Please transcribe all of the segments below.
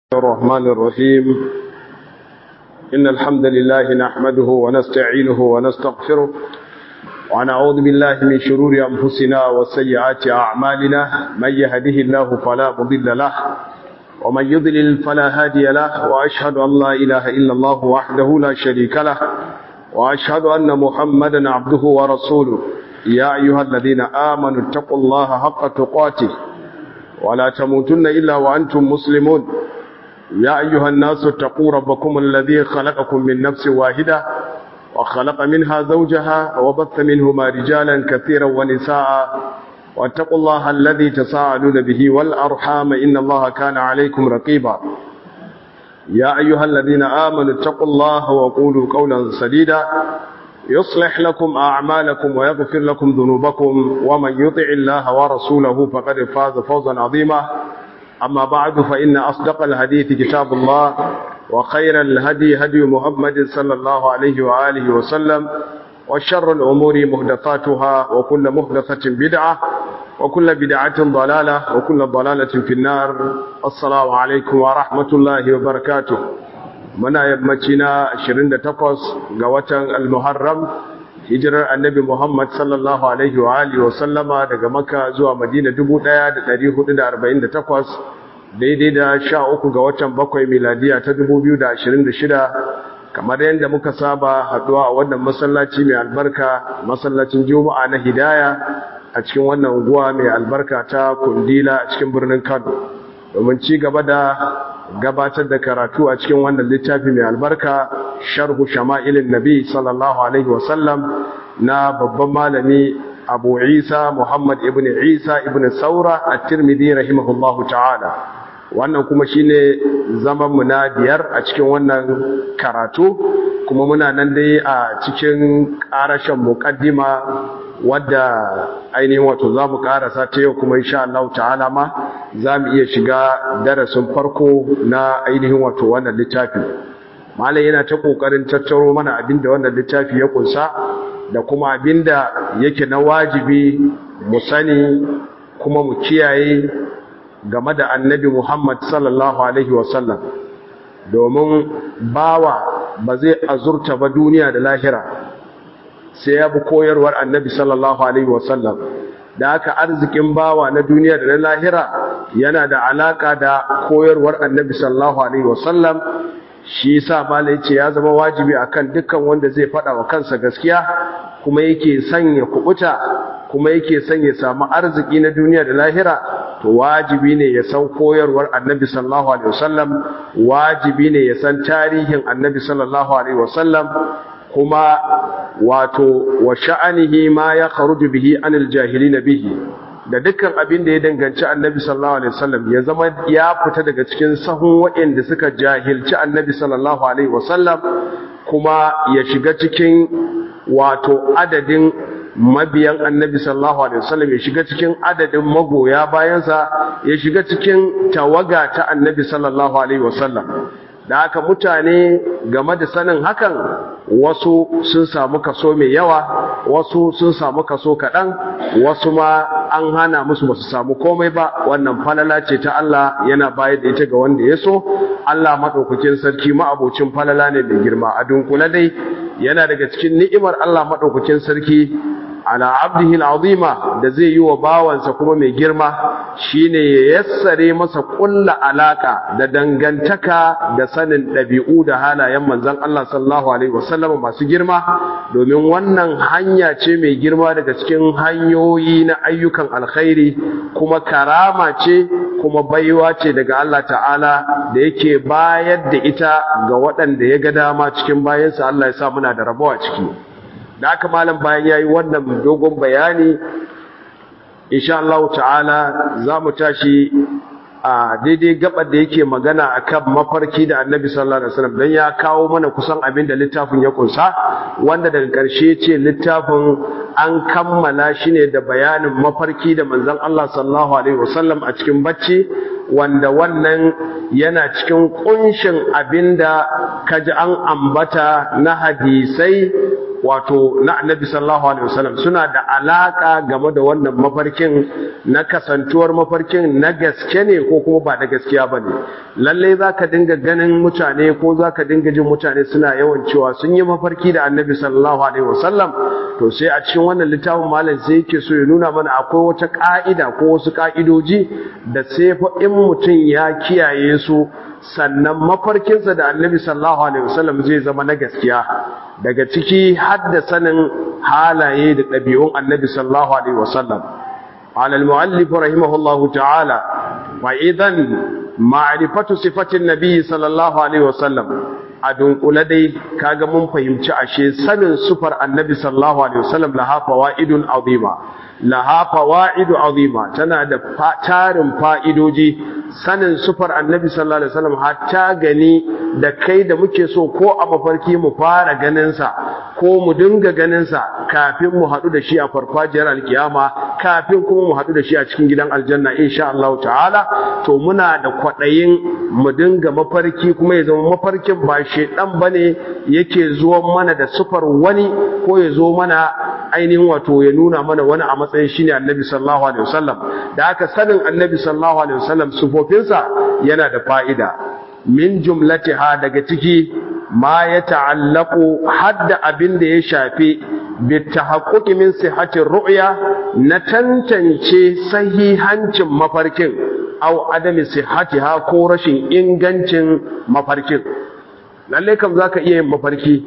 الرحمن الرحيم إن الحمد لله نحمده ونستعينه ونستغفره ونعوذ بالله من شرور أنفسنا وسيئات أعمالنا من يهده الله فلا مضل له ومن يضلل فلا هادي له وأشهد أن لا إله إلا الله وحده لا شريك له وأشهد أن محمدا عبده ورسوله يا أيها الذين آمنوا اتقوا الله حق تقاته ولا تموتن إلا وأنتم مسلمون يا أيها الناس اتقوا ربكم الذي خلقكم من نفس واحدة وخلق منها زوجها وبث منهما رجالا كثيرا ونساء واتقوا الله الذي تساءلون به والأرحام إن الله كان عليكم رقيبا يا أيها الذين آمنوا اتقوا الله وقولوا قولا سديدا يصلح لكم أعمالكم ويغفر لكم ذنوبكم ومن يطع الله ورسوله فقد فاز فوزا عظيما أما بعد فإن أصدق الحديث كتاب الله وخير الهدي هدي محمد صلى الله عليه وآله وسلم وشر الأمور مهدفاتها وكل مهدفة بدعة وكل بدعة ضلالة وكل ضلالة في النار السلام عليكم ورحمة الله وبركاته muna yammacina 28 ga watan al-muharram hijirar annabi muhammad sallallahu alaihi wa alihi wa sallama daga makka zuwa madina 1448 daidai da 13 ga watan bakwai miladiya ta 2026 kamar yadda muka saba haduwa a wannan masallaci mai albarka masallacin juma'a na hidaya a cikin wannan unguwa mai albarka ta kundila a cikin birnin kano domin ci gaba da gabatar da karatu a cikin wannan littafi mai albarka sharhu shama'ilin nabi sallallahu alaihi wasallam na babban malami abu isa muhammad ibn isa ibn saura a tirmidhi rahimahullahu ta'ala wannan kuma shine zaman mu na biyar a cikin wannan karatu kuma muna nan dai a cikin karashen muqaddima wadda ainihin wato za mu karasa ta yau kuma insha Allah ta'ala ma za mu iya shiga darasin farko na ainihin wato wannan littafi malai yana ta kokarin tattaro mana abinda wannan littafi ya kunsa da kuma abinda yake na wajibi mu sani kuma mu kiyaye game da annabi Muhammad sallallahu alaihi wasallam domin bawa ba zai azurta ba duniya da lahira sai ya bi koyarwar annabi sallallahu alaihi wasallam da aka arzikin bawa na duniya da na lahira yana da alaka da koyarwar annabi sallallahu alaihi wasallam shi yasa malai ce ya zama wajibi akan dukkan wanda zai faɗa wa kansa gaskiya kuma yake sanya kubuta kuma yake son ya samu arziki na duniya da lahira to wajibi ne ya san koyarwar annabi sallallahu alaihi wasallam wajibi ne ya san tarihin annabi sallallahu alaihi wasallam kuma wato wa sha'anihi ma ya kharuju bihi anil jahilin bihi da dukkan abin da ya danganci annabi sallallahu alaihi wasallam ya zama ya fita daga cikin sahun waɗanda suka jahilci annabi sallallahu alaihi wasallam kuma ya shiga cikin wato adadin mabiyan annabi sallallahu alaihi wasallam ya shiga cikin adadin magoya bayansa ya shiga cikin tawaga ta annabi sallallahu alaihi wasallam da haka mutane game da sanin hakan wasu sun samu kaso mai yawa wasu sun samu kaso kaɗan wasu ma an hana musu basu samu komai ba wannan falala ce ta Allah yana bayar da ita ga wanda ya so Allah maɗaukakin sarki ma'abocin falala ne mai girma a dunkule dai yana daga cikin ni'imar Allah maɗaukakin sarki ala abdihi al'azima da zai yi wa bawansa kuma mai girma shine ya yassare masa kulla alaka da dangantaka da sanin ɗabi'u da halayen manzon Allah sallallahu alaihi wasallam masu girma domin wannan hanya ce mai girma daga cikin hanyoyi na ayyukan alkhairi kuma karama ce kuma baiwa ce daga Allah ta'ala da yake bayar da ita ga waɗanda ya ga dama cikin bayansa Allah ya sa muna da rabuwa ciki da aka malam bayan yayi wannan dogon bayani insha Allah ta'ala za mu tashi a daidai gabar da yake magana akan mafarki da Annabi sallallahu alaihi wasallam dan ya kawo mana kusan abin da littafin ya kunsa wanda daga ƙarshe ce littafin an kammala shi ne da bayanin mafarki da manzon Allah sallallahu alaihi wasallam a cikin bacci wanda wannan yana cikin kunshin abinda kaji an ambata na hadisai wato na annabi sallallahu alaihi wasallam suna da alaka game da wannan mafarkin na kasantuwar mafarkin na gaske ne ko kuma ba da gaskiya ba ne lallai za ka dinga ganin mutane ko za ka dinga jin mutane suna yawan cewa sun yi mafarki da annabi sallallahu alaihi wasallam to sai a cikin wannan littafin malam sai yake so ya nuna mana akwai wata ka'ida ko wasu ka'idoji da sai fa in mutum ya kiyaye su sannan mafarkinsa da annabi sallallahu alaihi wasallam zai zama na gaskiya daga ciki hadda sanin halaye da ɗabi'un annabi sallallahu alaihi wasallam على المؤلف رحمه الله تعالى وإذا معرفة صفة النبي صلى الله عليه وسلم adun kula dai kaga mun fahimci ashe sanin sufar annabi sallallahu alaihi wasallam laha fawaidun azima laha fawaidu azima tana da tarin fa'idoji sanin sufar annabi sallallahu alaihi wasallam hatta gani da kai da muke so ko a mafarki mu fara ganin sa ko mu dinga ganin sa kafin mu hadu da shi a farfajiyar alkiyama kafin kuma mu hadu da shi a cikin gidan aljanna insha Allah ta'ala to muna da kwadayin mu dinga mafarki kuma ya zama mafarkin ba shedan bane yake zuwa mana da sufar wani ko ya zo mana ainihin wato ya nuna mana wani a matsayin shine annabi sallallahu alaihi wasallam da aka sanin annabi sallallahu alaihi wasallam sufofinsa yana da fa'ida min jumlatiha daga ciki ma ya ta'allaku hadda abin da ya shafi bitahaqquqi min sihhatir ru'ya na tantance sahihancin mafarkin aw adami sihhatiha ko rashin ingancin mafarkin lalle kam zaka iya yin mafarki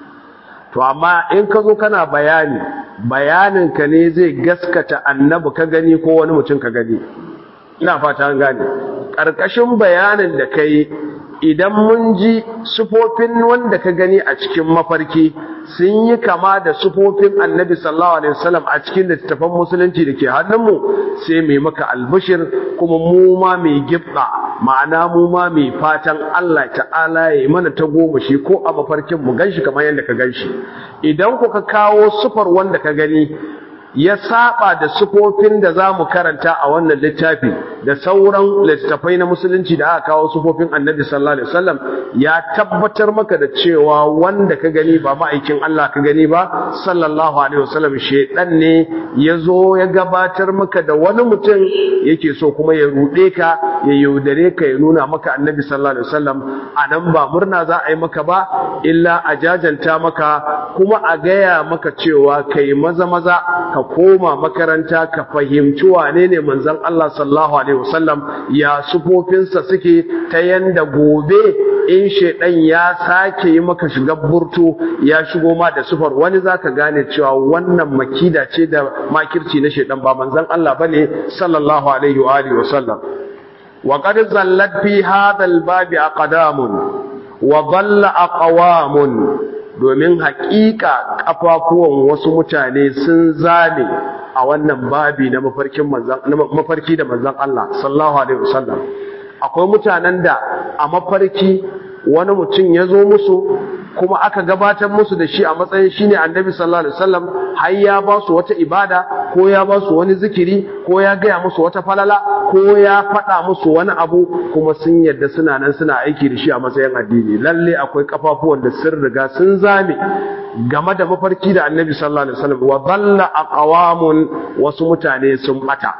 to amma in ka zo kana bayani bayanin ka ne zai gaskata annabi ka gani ko wani mutum ka gani ina fata an gane ƙarƙashin bayanin da kai idan mun ji sufofin wanda ka gani a cikin mafarki sun yi kama da sufofin annabi sallallahu alaihi wasallam a cikin littattafan musulunci da ke hannunmu sai mai maka albishir kuma mu ma mai gibda ma'ana mu ma mai fatan Allah ta'ala ya yi mana ta goma shi ko a mafarkin mu ganshi kamar yadda ka ganshi idan ku ka kawo sufar wanda ka gani ya saba da sufofin da za mu karanta a wannan littafi da sauran littattafai na musulunci da aka kawo sufofin annabi sallallahu alaihi wasallam ya tabbatar maka da cewa wanda ka gani ba ma'aikin Allah ka gani ba sallallahu alaihi wasallam shedan ne ya zo ya gabatar maka da wani mutum yake so kuma ya rude ka ya yaudare ka ya nuna maka annabi sallallahu alaihi wasallam anan ba murna za a yi maka ba illa a jajanta maka kuma a gaya maka cewa kai maza maza ka koma makaranta ka fahimci wane ne manzon Allah sallallahu alaihi wasallam ya sufofinsa suke ta yanda gobe in shedan ya sake yi maka shiga burtu ya shigo ma da sufar wani zaka gane cewa wannan makida ce da makirci na shedan ba manzon Allah bane sallallahu alaihi wa alihi wasallam wa qad zallat fi hadha al-babi aqdamun wa dhalla aqwamun domin haƙiƙa ƙafafuwan wasu mutane sun zame a wannan babi na mafarkin manzan mafarki da manzan Allah sallallahu alaihi wasallam akwai mutanen da a mafarki wani mutum ya zo musu kuma aka gabatar musu da shi a matsayin shine annabi sallallahu alaihi wasallam har ya ba su wata ibada ko ya ba su wani zikiri ko ya gaya musu wata falala ko ya faɗa musu wani abu kuma sun yadda suna nan suna aiki da shi a matsayin addini lalle akwai kafafuwan da sun riga sun zame game da mafarki da annabi sallallahu alaihi wasallam wa dhalla aqwamun wasu mutane sun bata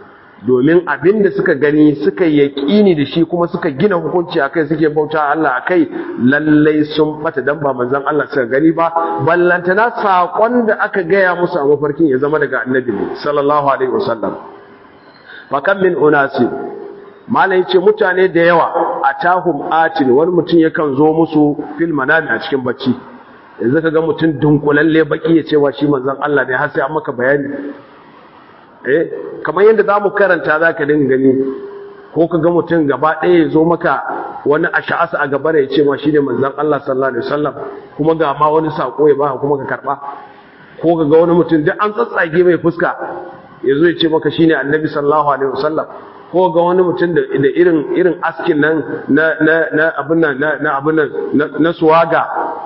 domin abin da suka gani suka yaƙini da shi kuma suka gina hukunci akai suke bauta Allah akai lallai sun bata dan ba manzon Allah suka gani ba ballantana sakon da aka gaya musu a mafarkin ya zama daga annabi sallallahu alaihi wasallam fa kam min unasi malai ce mutane da yawa atahum atin wani mutum yakan zo musu fil manami a cikin bacci yanzu ka ga mutum dunkulalle baki ya cewa shi manzon Allah ne har sai an maka bayani eh kamar yadda za mu karanta za ka dinga gani ko ka ga mutum gaba ɗaya ya zo maka wani asha'asa a gaba ya ce ma shi ne manzan Allah sallallahu alaihi wasallam kuma ga ma wani saƙo ya baka kuma ka karɓa ko ka ga wani mutum duk an tsatsage mai fuska ya zo ya ce maka shi ne annabi sallallahu alaihi wasallam ko ga wani mutum da irin irin askin nan na na na abin nan na abin nan na suwaga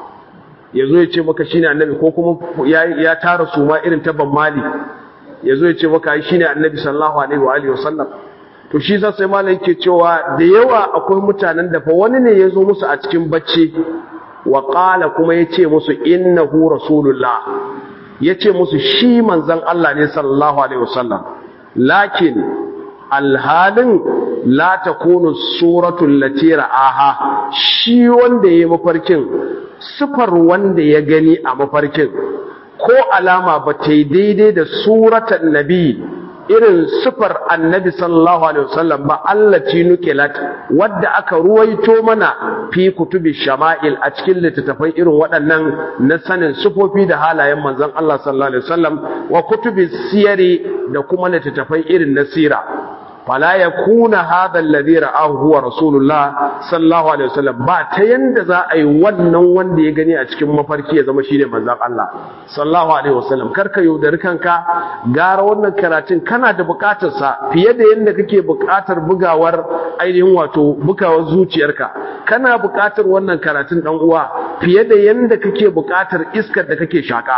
ya zo ya ce maka shi ne annabi ko kuma ya tara su ma irin ta ban mali ya zo ya ce maka shi ne annabi sallallahu alaihi wa alihi wasallam to shi sa sai malai yake cewa da yawa akwai mutanen da fa wani ne ya zo musu a cikin bacci wa qala kuma yace musu innahu rasulullah yace musu shi manzon Allah ne sallallahu alaihi wasallam lakin alhalin la takunu suratul lati ra'aha shi wanda yayi mafarkin sifar wanda ya gani a mafarkin ko alama ba ta yi daidai da suratan nabi irin sifar annabi sallallahu alaihi wasallam ba allati nuqilat wadda aka ruwaito mana fi kutubi shama'il a cikin littattafai irin waɗannan na sanin sifofi da halayen manzon Allah sallallahu alaihi wasallam wa kutubi siyari da kuma littattafai irin na sira fala yakuna hadha alladhi ra'ahu huwa rasulullah sallallahu alaihi wasallam ba ta yanda za a yi wannan wanda ya gani a cikin mafarki ya zama shine manzon Allah sallallahu alaihi wasallam karka yaudari kanka gara wannan karatun kana da bukatar sa fiye da yanda kake bukatar bugawar ainihin wato bugawar zuciyarka kana bukatar wannan karatun dan uwa fiye da yanda kake bukatar iskar da kake shaka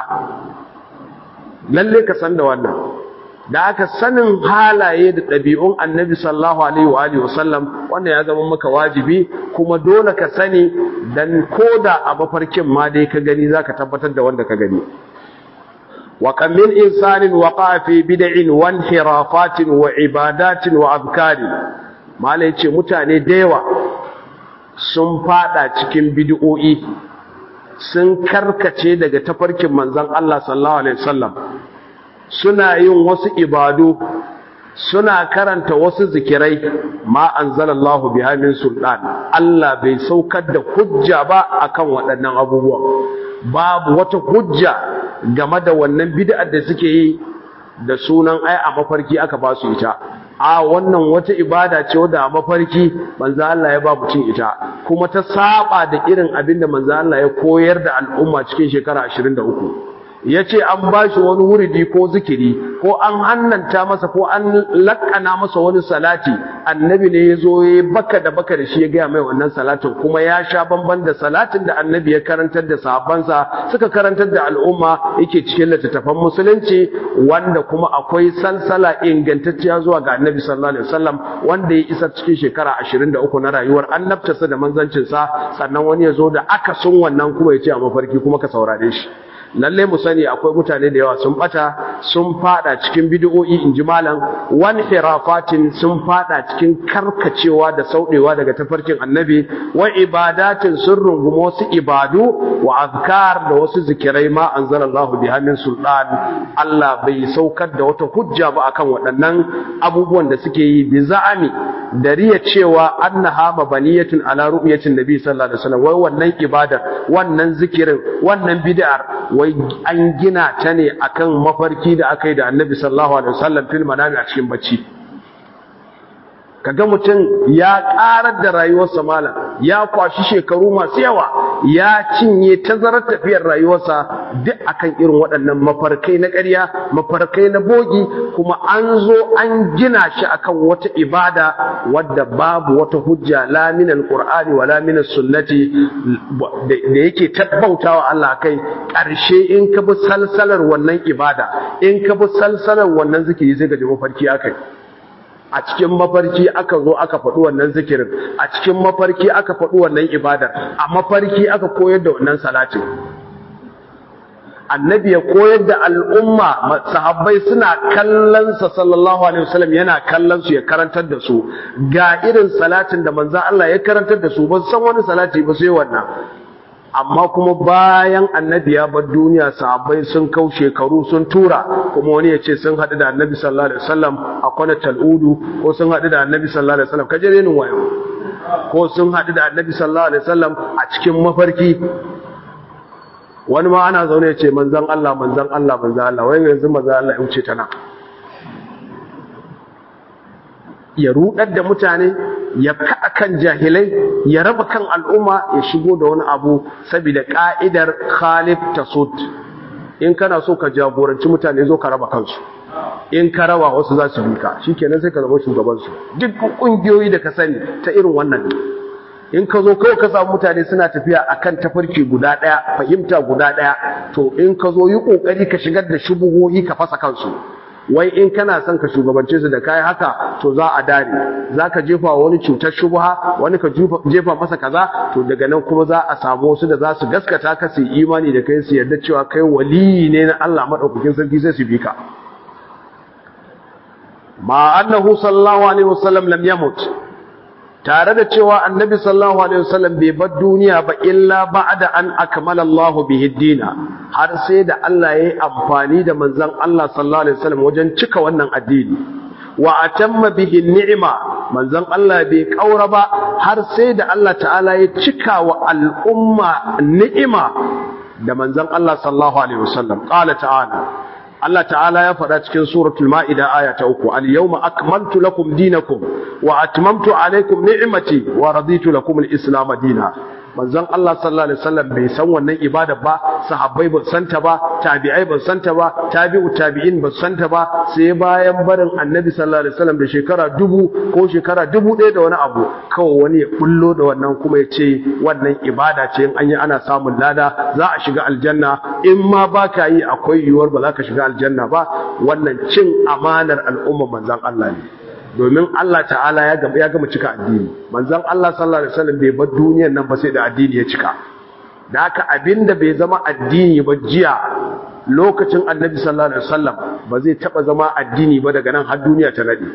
lalle ka san da wannan da aka sanin halaye da ɗabi'un annabi sallallahu alaihi wa alihi wasallam wannan ya zama maka wajibi kuma dole ka sani dan koda a mafarkin ma dai ka gani zaka tabbatar da wanda ka gani wa kam min insanin waqa fi bid'in wa inhirafatin wa ibadatin wa azkari malai ce mutane da yawa sun fada cikin bid'o'i sun karkace daga tafarkin manzon Allah sallallahu alaihi wasallam suna yin wasu ibadu suna karanta wasu zikirai ma anzalallahu biha min sultan Allah bai saukar da hujja ba akan waɗannan abubuwan babu wata hujja game da wannan bid'ar da suke yi da sunan ai a mafarki aka ba su ita a wannan wata ibada ce wadda a mafarki manzo Allah ya ba mutum ita kuma ta saba da irin abin da manzo Allah ya koyar da al'umma cikin shekara 23 ya ce an ba shi wani wuridi ko zikiri ko an hannanta masa ko an lakana masa wani salati annabi ne ya zo ya baka da baka da shi ya gaya mai wannan salatin kuma ya sha bamban da salatin da annabi ya karantar da sahabbansa suka karantar da al'umma yake cikin littattafan musulunci wanda kuma akwai salsala ingantacciya zuwa ga annabi sallallahu alaihi wasallam wanda ya isa cikin shekara 23 na rayuwar annabtarsa da manzancinsa sannan wani ya zo da akasin wannan kuma ya ce a mafarki kuma ka saurare shi lalle mu sani akwai mutane da yawa sun bata sun fada cikin bid'o'i inji malam wan hirafatin sun fada cikin karkacewa da saudewa daga tafarkin annabi wa ibadatin sun rungumi wasu ibadu wa azkar da wasu zikirai ma anzalallahu biha min sultan Allah bai saukar da wata hujja ba akan waɗannan abubuwan da suke yi bi za'ami da riya cewa annaha mabaniyatun ala ru'yatin nabi sallallahu alaihi wasallam wai wannan ibadar wannan zikirin wannan bid'ar wai an gina ta ne akan mafarki da aka yi da annabi sallallahu alaihi wasallam fil manami a cikin bacci kaga mutum ya karar da rayuwarsa malam ya kwashi shekaru masu yawa ya cinye tazarar tafiyar rayuwarsa duk akan irin waɗannan mafarkai na ƙarya mafarkai na bogi kuma an zo an gina shi akan wata ibada wadda babu wata hujja la min alqur'ani wa la min sunnati da yake tabbautawa Allah kai ƙarshe in ka bi salsalar wannan ibada in ka bi salsalar wannan zikiri zai ga mafarki akai a cikin mafarki aka zo aka faɗi wannan zikirin a cikin mafarki aka faɗi wannan ibadar a mafarki aka koyar da wannan salatin annabi ya koyar da al'umma sahabbai suna kallon sa sallallahu alaihi wasallam yana kallon su ya karantar da su ga irin salatin da manzo Allah ya karantar da su ba san wani salati ba sai wannan amma kuma bayan annabi ya bar duniya sahabbai sun kau shekaru sun tura kuma wani ya ce sun haɗu da annabi sallallahu alaihi wasallam a kwana tal'udu ko sun haɗu da annabi sallallahu alaihi wasallam kaje renin wayo ko sun haɗu da annabi sallallahu alaihi wasallam a cikin mafarki wani ma ana zaune ya ce manzan Allah manzan Allah manzan Allah wai yanzu manzan Allah ya wuce ta nan ya rudar da mutane ya kaɗa kan jahilai ya raba kan al'umma ya shigo da wani abu saboda ƙa'idar khalif tasud in kana so ka jagoranci mutane zo ka raba kansu in ka raba wasu za su bi ka shikenan sai ka zama shugabansu duk ƙungiyoyi da ka sani ta irin wannan ne in ka zo kawai ka samu mutane suna tafiya akan tafarki guda ɗaya fahimta guda ɗaya to in ka zo yi ƙoƙari ka shigar da shubuhohi ka fasa kansu wai in kana son ka shugabance su da kai haka to za a dare za ka jefa wani cutar shubha wani ka jefa masa kaza to daga nan kuma za a samu wasu da za su gaskata ka su imani da kai su yarda cewa kai waliyi ne na Allah madaukakin sarki sai su bi ka ma annahu sallallahu alaihi wasallam lam yamut tare da cewa annabi sallallahu alaihi wasallam bai bar duniya ba illa ba'da an akmala Allahu bihi dina har sai da Allah yayi amfani da manzon Allah sallallahu alaihi wasallam wajen cika wannan addini wa atamma bihi ni'ma manzon Allah bai kaura ba har sai da Allah ta'ala ya cika wa al'umma ni'ima da manzon Allah sallallahu alaihi wasallam qala ta'ala Allah ta'ala ya faɗa cikin suratul ma'ida aya ta uku al-yawma akmaltu lakum dinakum wa atmamtu alaykum ni'mati wa raditu lakum al-islam dinan manzon Allah sallallahu alaihi wasallam bai san wannan ibada ba sahabbai ba santa ba tabi'ai ba santa ba tabi'u tabi'in ba santa ba sai bayan barin annabi sallallahu alaihi wasallam da shekara dubu ko shekara dubu ɗaya da wani abu kawai wani ya bullo da wannan kuma ya ce wannan ibada ce in an yi ana samun lada za a shiga aljanna in ma ba ka yi akwai yiwuwar ba za ka shiga aljanna ba wannan cin amanar al'umma manzon Allah ne domin Allah ta'ala ya gama ya gama cika addini manzon Allah sallallahu alaihi wasallam bai bar duniyar nan ba sai da addini ya cika da haka abinda bai zama addini ba jiya lokacin annabi sallallahu alaihi wasallam ba zai taba zama addini ba daga nan har duniya ta nade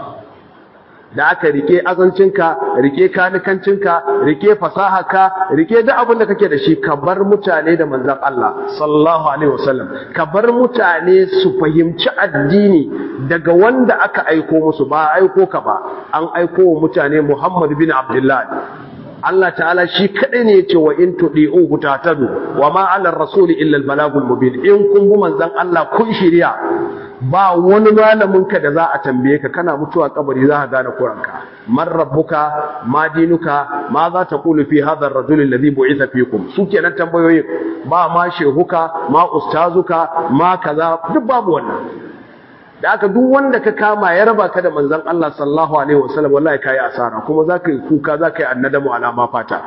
da aka rike azancinka rike kanikancinka rike fasahaka rike duk abin da kake da shi ka bar mutane da manzon Allah sallallahu alaihi wasallam ka bar mutane su fahimci addini daga wanda aka aiko musu ba aiko ka ba an aiko wa mutane Muhammad bin Abdullah Allah ta'ala shi kadai ne yace wa in tudi'uhu tatadu wa ma 'ala ar-rasuli illa al-balagul mubin in kun bi manzon Allah kun shirya ba wani malamin ka da za a tambaye ka kana mutuwa kabari za ka gane kuranka man rabbuka ma dinuka ma za ta kulu fi hadha ar-rajul alladhi bu'itha fikum su kenan tambayoyin ba ma shehuka ma ustazuka ma kaza duk babu wannan da aka duk wanda ka kama ya raba ka da manzon Allah sallallahu alaihi wasallam wallahi kai asara kuma zaka yi kuka zaka yi annadamu alama fata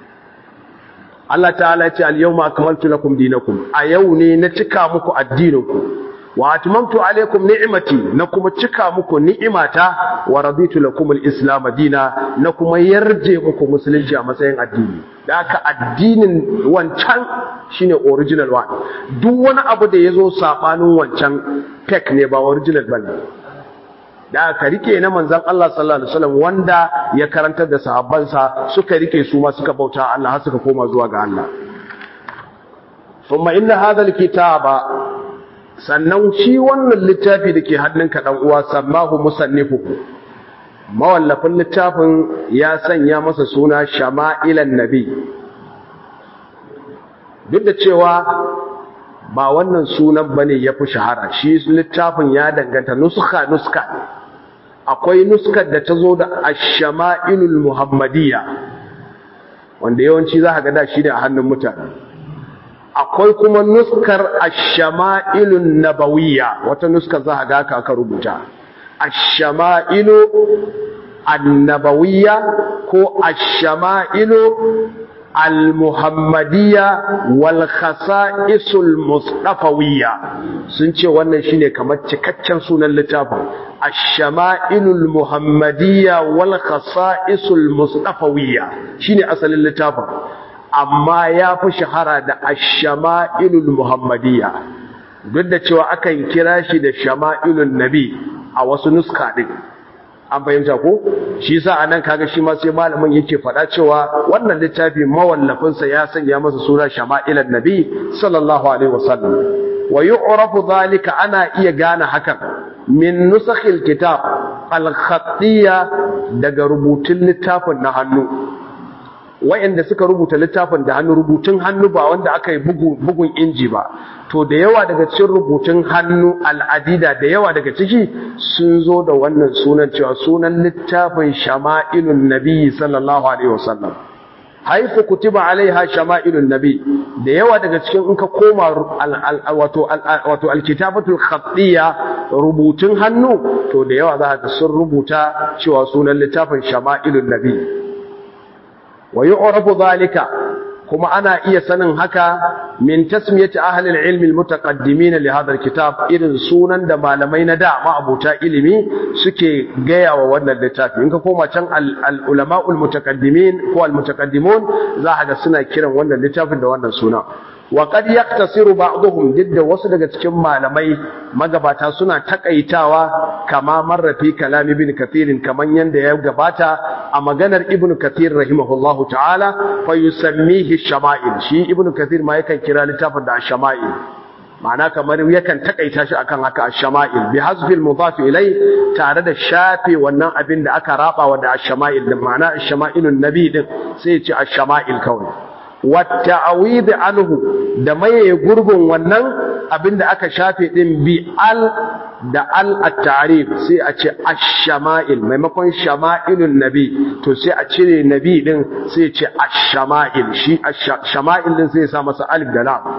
Allah ta'ala ya ce al-yawma akmaltu lakum dinakum a yau ne na cika muku addininku wa atmamtu alaykum ni'mati na kuma cika muku ni'imata wa raditu lakum al-islam dina na kuma yarje muku musulunci a matsayin addini da haka addinin wancan shine original one duk wani abu da yazo sabanin wancan fake ne ba original bane da aka rike na manzon Allah sallallahu alaihi wasallam wanda ya karantar da sahabbansa suka rike su ma suka bauta Allah har suka koma zuwa ga Allah thumma inna hadha al-kitaba sannan shi wannan littafi da ke hannunka ɗan uwa sammahu musannifu mawallafin littafin ya sanya masa suna shama'ilan nabi duk da cewa ba wannan sunan bane ya fi shahara shi littafin ya danganta nuska nuska akwai nuskar da ta zo da ashama'ilul muhammadiyya wanda yawanci za ka ga da shi da a hannun mutane akwai kuma nuskar ashama'ilun nabawiyya wata nuskar za a ga ka aka rubuta ashama'ilu annabawiyya ko ashama'ilu al-muhammadiyya wal khasa'isul mustafawiyya sun ce wannan shine kamar cikakken sunan littafin ash-shama'ilul muhammadiyya wal khasa'isul mustafawiyya shine asalin littafin amma ya fi shahara da ash-shama'ilul muhammadiyya duk da cewa akan kira shi da shama'ilun nabi a wasu nuska din an fahimta ko shi yasa anan kaga shi ma sai malamin yake faɗa cewa wannan littafi mawallafin sa ya sanya masa suna shama'ilun nabi sallallahu alaihi wasallam wa yu'rafu dhalika ana iya gane hakan min nusakhil kitab al-khattiyya daga rubutun littafin na hannu wayanda suka rubuta littafin da hannu rubutun hannu ba wanda aka yi bugun inji ba to da yawa daga cikin rubutun hannu al'adida da yawa daga ciki sun zo da wannan sunan cewa sunan littafin shama'ilun nabi sallallahu alaihi wasallam haifu kutiba alaiha shama'ilun nabi da yawa daga cikin in ka koma wato wato alkitabatul khattiyya rubutun hannu to da yawa za ka sun rubuta cewa sunan littafin shama'ilun nabi wa yu'rafu dhalika kuma ana iya sanin haka min tasmiyati ahli al-ilm al-mutaqaddimin li hadha al-kitab irin sunan da malamai na da ma'abuta ilimi suke gaya wa wannan littafi in ka koma can al-ulama al-mutaqaddimin ko al-mutaqaddimun za ka ga suna kiran wannan littafin da wannan suna wa qad yaktasiru ba'dhum didda wasu daga cikin malamai magabata suna takaitawa kama marrafi kalam ibn kathir kaman yanda ya gabata a maganar ibn kathir rahimahullahu ta'ala fa yusammihi shama'il shi ibn kathir ma yakan kira littafin da shama'il ma'ana kamar yakan takaita shi akan haka ash-shama'il bi hasbi al-mudaf ilay tare da shafe wannan abin da aka raba wa da ash-shama'il din ma'ana ash-shama'ilun nabi din sai ya ce ash-shama'il kawai والتعويض عنه da maye gurbin wannan abinda aka shafe din bi al da al at-ta'rif sai a ce ash-shama'il maimakon shama'ilun nabi to sai a cire nabi din sai ce ash-shama'il shi ash-shama'il din sai ya sa masa alif da lam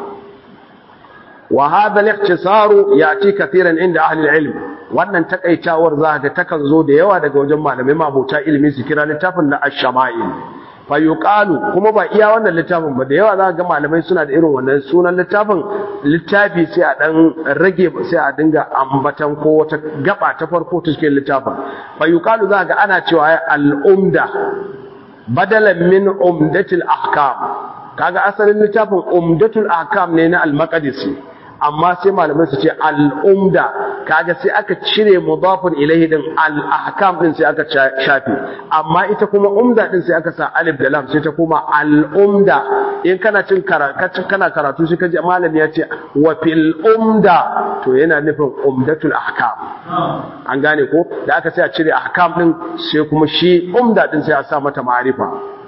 wa hadha al-ikhtisaru yati kathiran inda ahli al-ilm wannan takaitawar za ga takan zo da yawa daga wajen malamai mabuta ilimi su kira littafin da ash-shama'il fayuqalu kuma ba iya wannan littafin ba da yawa za ga malamai suna da irin wannan sunan littafin littafi sai a dan rage sai a dinga ambatan ko wata gaba ta farko ta cikin littafin fayuqalu za ga ana cewa al-umda badalan min umdatil ahkam kaga asalin littafin umdatul ahkam ne na al-maqdisi amma sai malamai su ce al'umda kaga sai aka cire mudafin ilaihi din al-ahkam din sai aka shafe amma ita kuma umda din sai aka sa alif da lam sai ta kuma al'umda in kana cin karatu kana karatu sai kaji malami ya ce wa fil umda to yana nufin umdatul ahkam an gane ko da aka sai a cire ahkam din sai kuma shi umda din sai a sa mata ma'arifa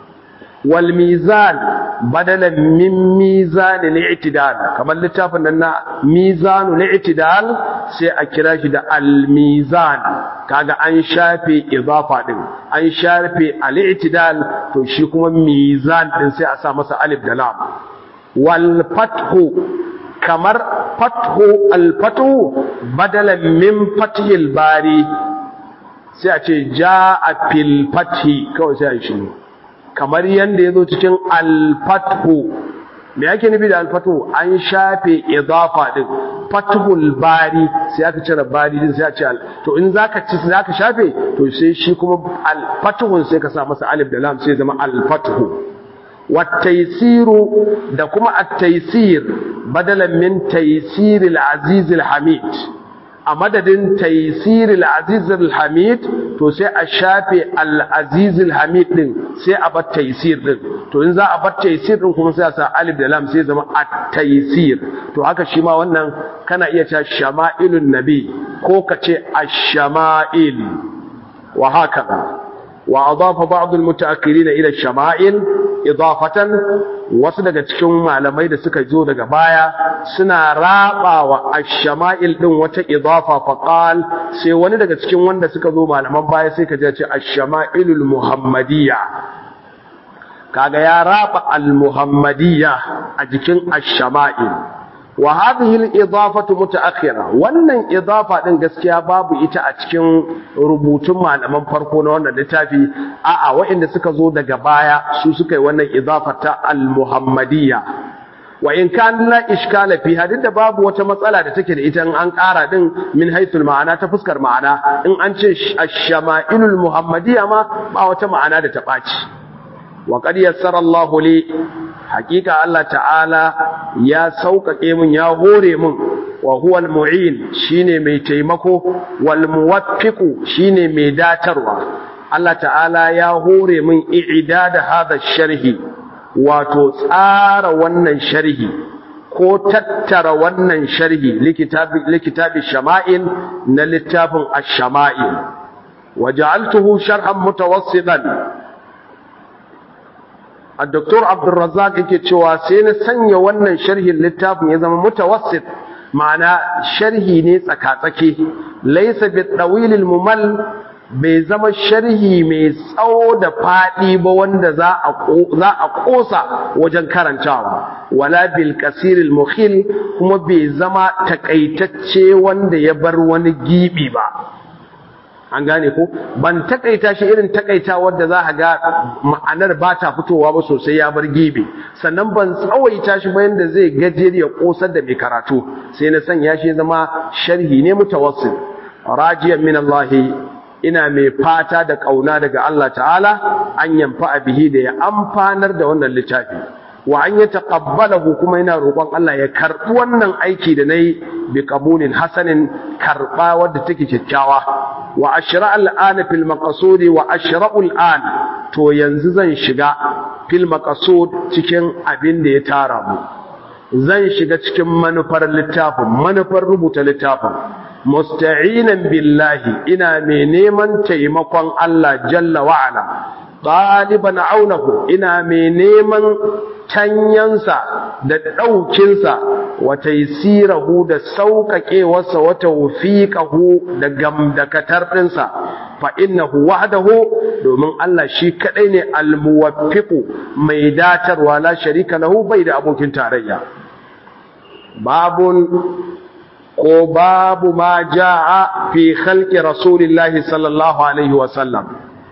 والميزان بدلا من ميزان الاعتدال كما littafin nan na mizanul i'tidal sai a kira shi da al-mizan kaga an shafe idafa din an shafe al-i'tidal to shi kuma mizan din sai a sa masa alif da lam wal fathu kamar fathu al-fathu badalan min fathil bari sai a ce jaa fil fathi kawai sai a shi kamar yadda ya zo cikin alfathu me yake nufi da alfathu an shafe idafa din fathul bari sai aka cire bari din sai a ce to in zaka ci zaka shafe to sai shi kuma alfathun sai ka sa masa alif da lam sai zama alfathu wattaisiru da kuma at-taysir badalan min taysiril aziz hamid a madadin taysiril aziz hamid to sai a shafe al-aziz hamid din sai a bar taysir din to in za a bar taysir din kuma sai a sa alif da lam sai zama at-taysir to haka shi ma wannan kana iya cewa shama'ilun nabi ko ka ce ash-shama'il wa haka wa adafa ba'd al-mutaakhirin ila ash-shama'il idafatan wasu daga cikin malamai da suka zo daga baya suna rabawa ash-shama'il din wata idafa faqal sai wani daga cikin wanda suka zo malaman baya sai ka ce ash-shama'ilul muhammadiyya kaga ya raba al-muhammadiyya a jikin ash-shama'il wa hadhihi al-idafatu mutaakhira wannan idafa din gaskiya babu ita a cikin rubutun malaman farko na wannan littafi a'a waɗanda suka zo daga baya su suka yi wannan idafa ta al-muhammadiyya wa in kan la iskala fi hadin da babu wata matsala da take da ita in an ƙara din min haythul ma'ana ta fuskar ma'ana in an ce ash-shama'ilul muhammadiyya ma ba wata ma'ana da ta ɓaci wa qad yassara Allahu li hakika Allah ta'ala ya sauƙaƙe min ya hore min wa huwa al-mu'in shine mai taimako wal muwaffiqu shine mai datarwa Allah ta'ala ya hore min i'dada hadha sharhi wato tsara wannan sharhi ko tattara wannan sharhi likitabi likitabi shama'il na littafin ash-shama'il waja'altuhu sharhan mutawassitan الدكتور عبد الرزاق yake cewa sai na sanya wannan sharhin littafin ya zama mutawassit ma'ana sharhi ne tsakatsake laysa bi tawil mumal bai zama sharhi mai tsawo da fadi ba wanda za a za a kosa wajen karantawa wala bil qasir al mukhil kuma bai zama takaitacce wanda ya bar wani gibi ba an gane ko ban takaita shi irin takaita wadda za a ga ma'anar ba ta fitowa ba sosai ya bar gebe sannan ban tsawaita shi ba yanda zai gajeri ya kosar da mai karatu sai na sanya shi zama sharhi ne mutawassil rajiyan min Allah ina mai fata da kauna daga Allah ta'ala an yamfa bihi da ya amfanar da wannan littafi wa an ya taqabbalahu kuma ina roƙon Allah ya karɓi wannan aiki da nayi bi qabulin hasanin karɓa wadda take kyakkyawa wa ashra al'ana fil maqsud wa ashra'u al'an to yanzu zan shiga fil maqsud cikin abin da ya tara mu zan shiga cikin manufar littafin manufar rubuta littafin musta'inan billahi ina mai neman taimakon Allah jalla wa ala ɗaliban aunahu ina mai neman tanyansa da ɗaukinsa wata sirahu da sauƙaƙewarsa wata wufiƙahu da gamdakatar ɗinsa fa innahu wahdahu domin Allah shi kaɗai ne almuwaffiqu mai datarwa la sharika lahu bai da abokin tarayya babun ko babu ma ja'a fi khalqi rasulillahi sallallahu alaihi wa sallam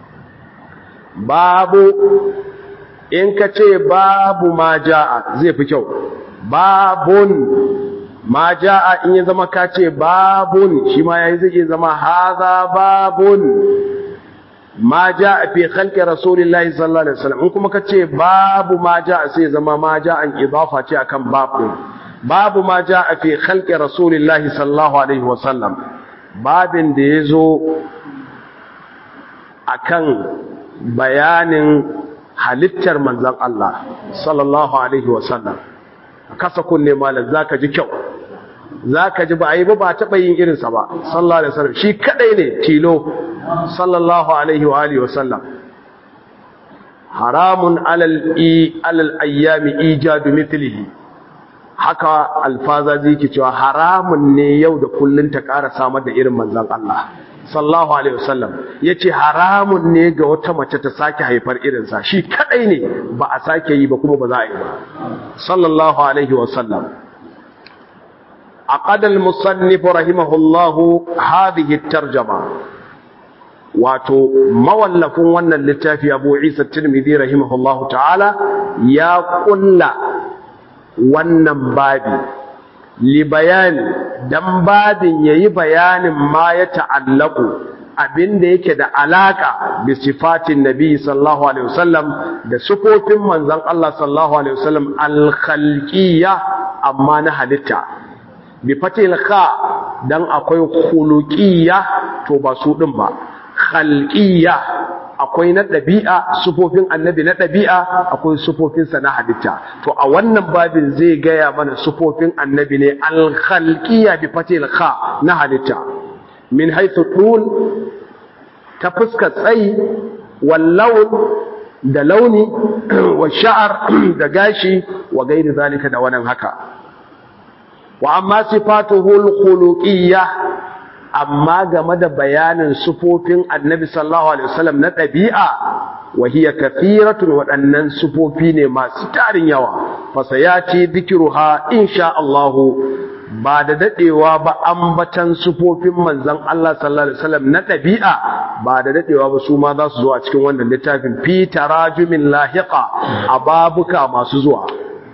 babu in ka ce babu ma ja'a zai fi kyau babun ma ja'a in ya zama ka ce babun shi ma yayi zai zama haza babun ma ja'a fi khalqi rasulillahi sallallahu alaihi wasallam in kuma ka ce babu ma ja'a sai zama ma ja'an idafa ce akan babu babu ma ja'a fi khalqi rasulillahi sallallahu alaihi wasallam babin da yazo akan bayanin halittar manzan Allah sallallahu alaihi wasallam kasa kunne malam zaka ji kyau zaka ji ba ai ba ba taba yin irinsa ba sallallahu alaihi wasallam shi kadai ne tilo sallallahu alaihi wa alihi wasallam haramun alal i alal ayyami ijadu mithlihi haka alfaza zai ke cewa haramun ne yau da kullun ta ƙara samar da irin manzan Allah sallallahu alaihi wasallam yace haramun ne ga wata mace ta sake haifar irinsa shi kadai ne ba a sake yi ba kuma ba za a yi ba sallallahu alaihi wasallam aqada al-musannif rahimahullahu hadhihi at-tarjuma wato mawallafin wannan littafi Abu Isa Tirmidhi rahimahullahu ta'ala ya kulla wannan babi li bayani dan babin yayi bayanin ma ya ta'allaku abinda yake da alaka bi sifatin nabi sallallahu alaihi wasallam da sifofin manzon Allah sallallahu alaihi wasallam al-khalqiyya amma na halitta bi fatil kha dan akwai khuluqiyya to ba su din ba khalqiyya akwai na ɗabi'a sufofin annabi na ɗabi'a akwai sufofinsa na halitta to a wannan babin zai gaya mana sufofin annabi ne alkhalqiyya bi fatil kha na halitta min haythu tul ta fuska tsayi wal lawn da launi wa sha'ar da gashi wa gairi zalika da wannan haka wa amma sifatuhu al-khuluqiyya amma game da bayanin sufofin annabi sallallahu alaihi wasallam na ɗabi'a wa hiya kathiratun waɗannan sufofi ne masu tarin yawa fa sayati dhikruha insha Allah ba da dadewa ba ambatan sufofin manzon Allah sallallahu alaihi wasallam na ɗabi'a ba da dadewa ba su ma za su zo a cikin wannan littafin fi tarajumin lahiqa a babuka masu zuwa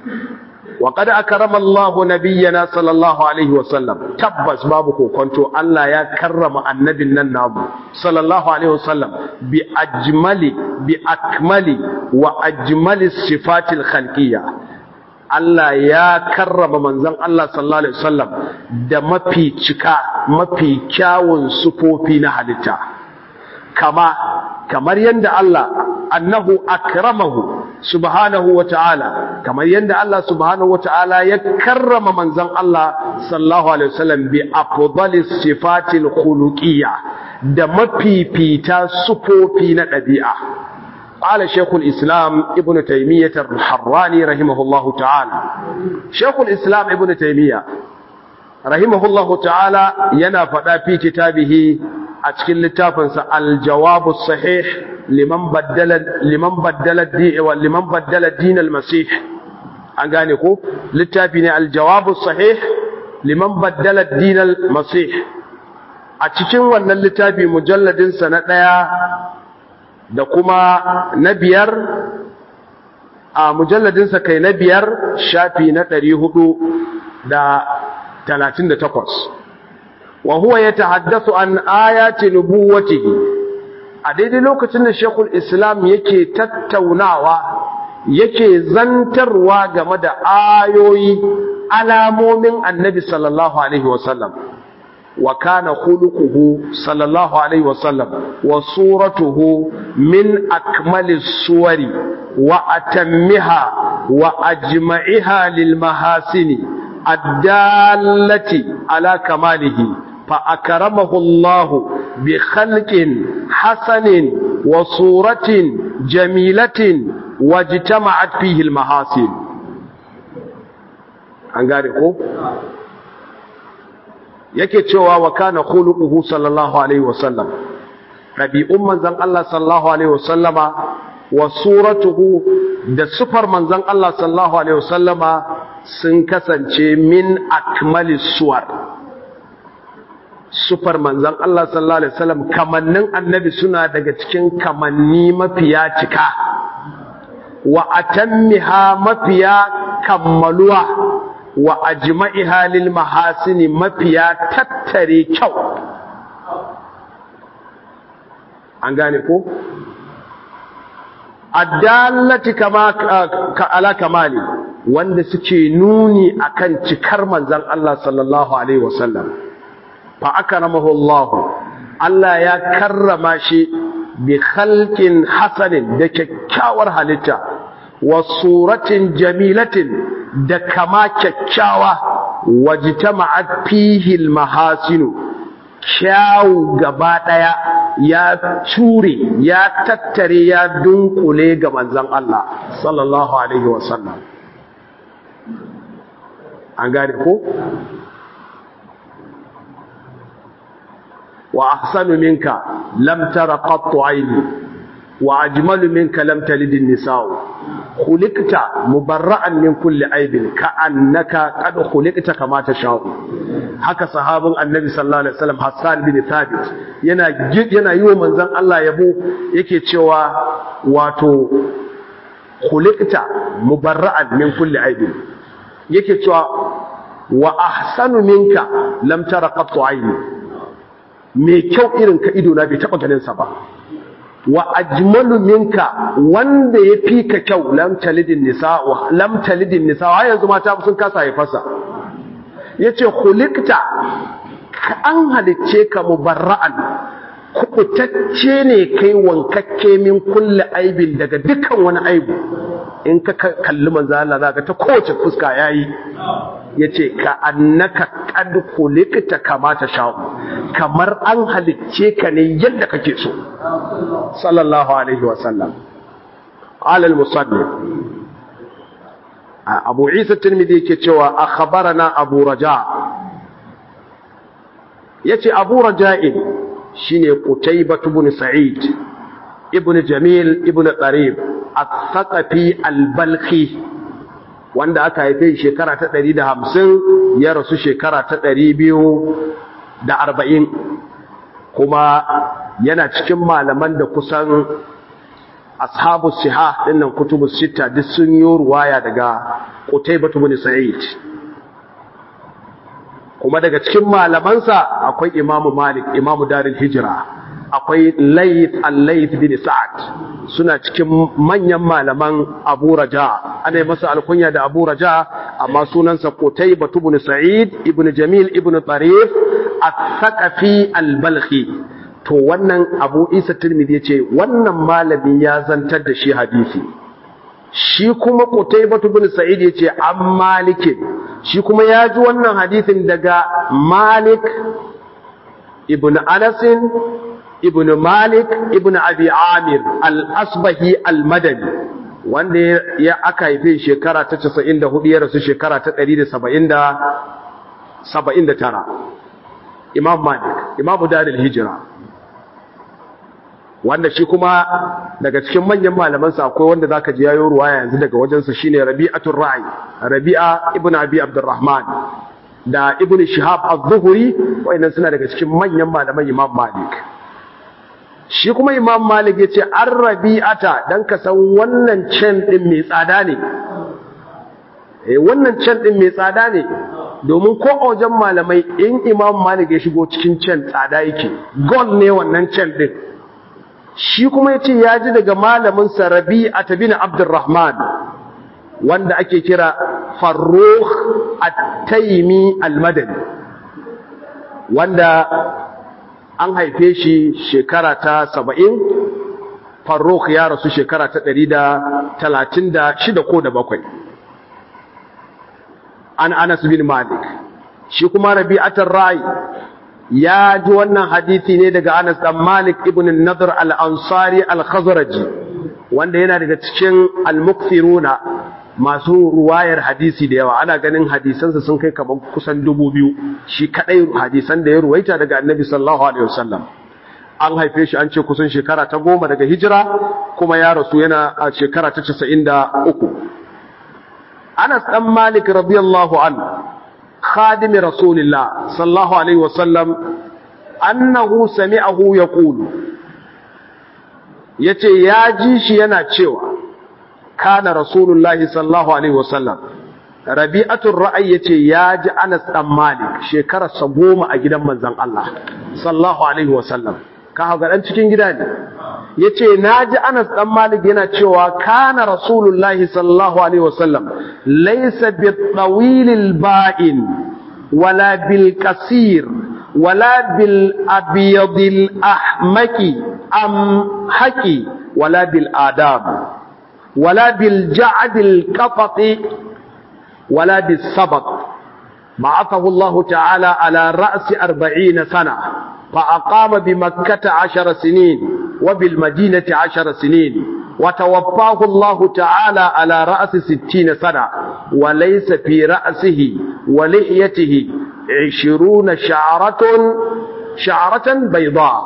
وقد أكرم الله نبينا صلى الله عليه وسلم تبس بابكو كنتو الله يا كرم النبي النام صلى الله عليه وسلم بأجمل بأكمل وأجمل الصفات الخلقية Allah ya karrama manzon Allah sallallahu alaihi wasallam da mafi cika mafi kyawun sufofi na halitta kama kamar yanda Allah annahu akramahu subhanahu wa ta'ala kamar yadda Allah subhanahu wa ta'ala ya karrama manzan Allah sallallahu alaihi wasallam bi afdalis sifatil khuluqiyya da mafifita sufofi na ɗabi'a قال شيخ الإسلام ابن تيمية الحراني رحمه الله تعالى شيخ الإسلام ابن تيمية رحمه الله تعالى ينافذ في كتابه أتكل لتافنس الجواب الصحيح liman baddala liman baddala di wa liman baddala din al-masih an gane ko littafi ne al-jawab sahih liman baddala din al-masih a cikin wannan littafi mujalladinsa na ɗaya da kuma na biyar a mujalladinsa kai na biyar shafi na ɗari hudu da talatin da takwas wa huwa ya tahaddasu an ayati nubuwatihi a daidai lokacin da shekul islam yake tattaunawa yake zantarwa game da ayoyi alamomin annabi sallallahu alaihi wasallam wa kana khuluquhu sallallahu alaihi wasallam wa suratuhu min akmali suwari wa atammiha wa ajma'iha lil mahasini addallati ala kamalihi fa akramahu Allah bi khalqin hasanin wa suratin jamilatin wajtama'at fihi al mahasin an gane ko yake cewa wa kana khuluquhu sallallahu alaihi wasallam rabi'un manzon Allah sallallahu alaihi wasallama wa suratuhu da sufar manzon Allah sallallahu alaihi wasallama sun kasance min akmali suwar sufar manzon Allah sallallahu alaihi wasallam kamannin annabi suna daga cikin kamanni mafiya cika wa atammiha mafiya kammaluwa wa ajma'iha lil mahasini mafiya tattare kyau an gane ko addallati kama ka ala kamali wanda suke nuni akan cikar manzon Allah sallallahu alaihi wasallam fa akramahu Allah Allah ya karrama shi bi khalqin hasanin da kyakkyawar halitta wa suratin jamilatin da kama kyakkyawa wajtama'at fihi almahasinu kyawu gaba daya ya ture ya tattare ya dunkule ga manzon Allah sallallahu alaihi wasallam an gane ko wa ahsanu minka lam tara qattu ayni wa ajmalu minka lam talid an-nisa'u khuliqta mubarra'an min kulli aibin ka'annaka qad khuliqta kama tasha'u haka sahabin annabi sallallahu alaihi wasallam Hassan bin Thabit yana yana yi wa manzon Allah yabo yake cewa wato khuliqta mubarra'an min kulli aibin yake cewa wa ahsanu minka lam tara qattu ayni me kyau irin ka ido na bai taba ganin sa ba wa ajmalu minka wanda ya fi ka kyau lam talidin nisa lam talidin nisa har yanzu mata sun kasa haifarsa yace khuliqta an halicce ka mubarra'an kubutacce ne kai wankakke min kulli aibin daga dukkan wani aibu in ka kalli manzo Allah zaka ta kowace fuska yayi yace ka annaka qad khuliqta kama ta sha'u kamar an halicce ka ne yadda kake so sallallahu alaihi wa sallam qala al-musannif Abu Isa Tirmidhi yake cewa akhbarana Abu Raja yace Abu Raja'in shine Qutaybah ibn Sa'id ibn Jamil ibn Qarib al-Thaqafi al-Balkhi wanda aka haife shekara ta 150 ya rasu shekara ta 240 kuma yana cikin malaman da kusan ashabu siha dinnan kutubu sita duk sun yi ruwaya daga Qutaybah ibn Sa'id kuma daga cikin malamansa akwai Imam Malik Imam Darul Hijra akwai Layth al-Layth bin Sa'ad suna cikin manyan malaman Abu Raja ana masa alkunya da Abu Raja amma sunansa Qutaybah ibn Sa'id ibn Jamil ibn Tarif al-Thaqafi al-Balkhi to wannan Abu Isa Tirmidhi yace wannan malami ya zantar da shi hadisi shi kuma Qutaybah ibn Sa'id yace an Malik shi kuma ya ji wannan hadisin daga Malik ibn Anas ibn Malik ibn Abi Amir al-Asbahi al-Madani wanda ya aka haife shekara ta 94 ya rasu shekara ta 179 Imam Malik Imam Darul Hijra wanda shi kuma daga cikin manyan malamansa akwai wanda zaka ji yayo ruwaya yanzu daga wajensa shine Rabi'atul Ra'i Rabi'a ibn Abi Abdurrahman da ibn shihab az-zuhri wayannan suna daga cikin manyan malaman imam malik shi kuma imam malik yace an rabi'ata dan ka san wannan can din mai tsada ne eh wannan can din mai tsada ne domin ko a wajen malamai in imam malik ya shigo cikin can tsada yake gold ne wannan can din shi kuma yace ya ji daga malamin sa rabi'ata bin abdurrahman wanda ake kira farrukh at-taimi al-madani wanda an haife shi shekara ta saba'in farrukh ya rasu shekara ta ɗari da talatin da shida ko da bakwai an anas bin malik shi kuma rabi'atar rai ya ji wannan hadithi ne daga anas dan malik ibn nadr al-ansari al-khazraji wanda yana daga cikin al-mukthiruna masu ruwayar hadisi da yawa ana ganin hadisansa sun kai kamar kusan dubu biyu shi kadai hadisan da ya ruwaita daga annabi sallallahu alaihi wasallam an haife shi an ce kusan shekara ta goma daga hijira kuma ya rasu yana a shekara ta casa'in da uku anas dan malik radiyallahu an khadimi rasulillah sallallahu alaihi wasallam annahu sami'ahu yaqulu yace ya ji shi yana cewa kana rasulullahi sallallahu alaihi wasallam rabi'atul ra'ay yace ya ji Anas dan Malik shekarar sa goma a gidan manzon Allah sallallahu alaihi wasallam ka ga dan cikin gida ne yace naji Anas dan Malik yana cewa kana rasulullahi sallallahu alaihi wasallam laysa bit-tawilil ba'in wala bil qasir wala bil abyadil ahmaki am haki wala bil adab ولا بالجعد القطط ولا بالسبط بعثه الله تعالى على رأس أربعين سنة فأقام بمكة عشر سنين وبالمدينة عشر سنين وتوفاه الله تعالى على رأس ستين سنة وليس في رأسه ولحيته عشرون شعرة شعرة بيضاء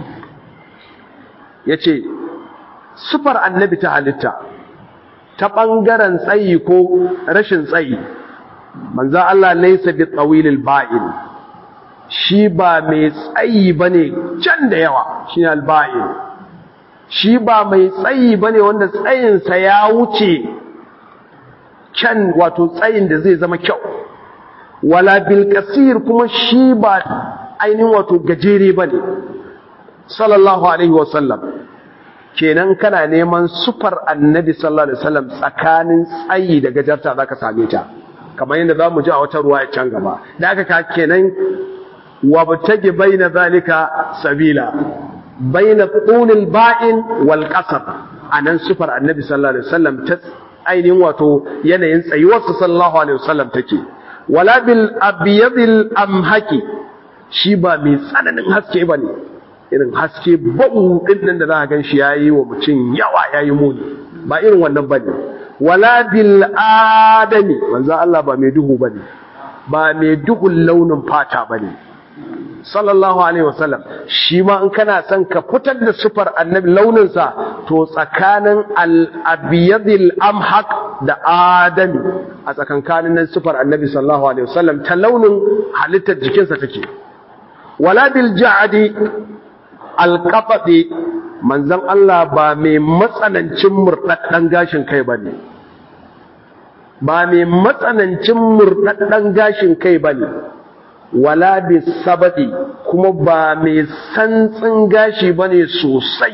يتي sufar annabi ta halitta ta ɓangaren tsayi ko rashin tsayi manzan Allah laisa bi tsawilil ba'in shi ba mai tsayi ba ne can da yawa shi ne alba'in shi ba mai tsayi ba ne wanda tsayinsa ya wuce can wato tsayin da zai zama kyau wala bilkasir kuma shi ba ainihin wato gajere ba ne sallallahu alaihi wasallam kenan kana neman sufar annabi sallallahu alaihi wasallam tsakanin tsayi da gajarta zaka same ta kamar yadda zamu ji a wata ruwa can gaba da aka ka kenan wa batagi baina zalika sabila baina qulil ba'in wal qasr anan sufar annabi sallallahu alaihi wasallam ta ainihin wato yanayin tsayuwar sallallahu alaihi wasallam take wala bil abyadil amhaki shi ba mai tsananin haske bane irin haske babu din nan da za a gan shi yayi wa mutum yawa yayi muni ba irin wannan bane wala bil adami manzo Allah ba mai duhu bane ba mai duhun launin fata bane sallallahu alaihi wasallam shi ma in kana son ka fitar da sufar annabi launin sa to tsakanin al abyadil amhaq da adami a tsakankanin nan sufar annabi sallallahu alaihi wasallam ta launin halittar jikinsa take wala bil ja'di alƙafaɗe manzan Allah ba mai matsanancin murɗaɗɗen gashin kai ba ne ba mai matsanancin murɗaɗɗen gashin kai ba ne wala bi sabaɗi kuma ba mai santsin gashi ba ne sosai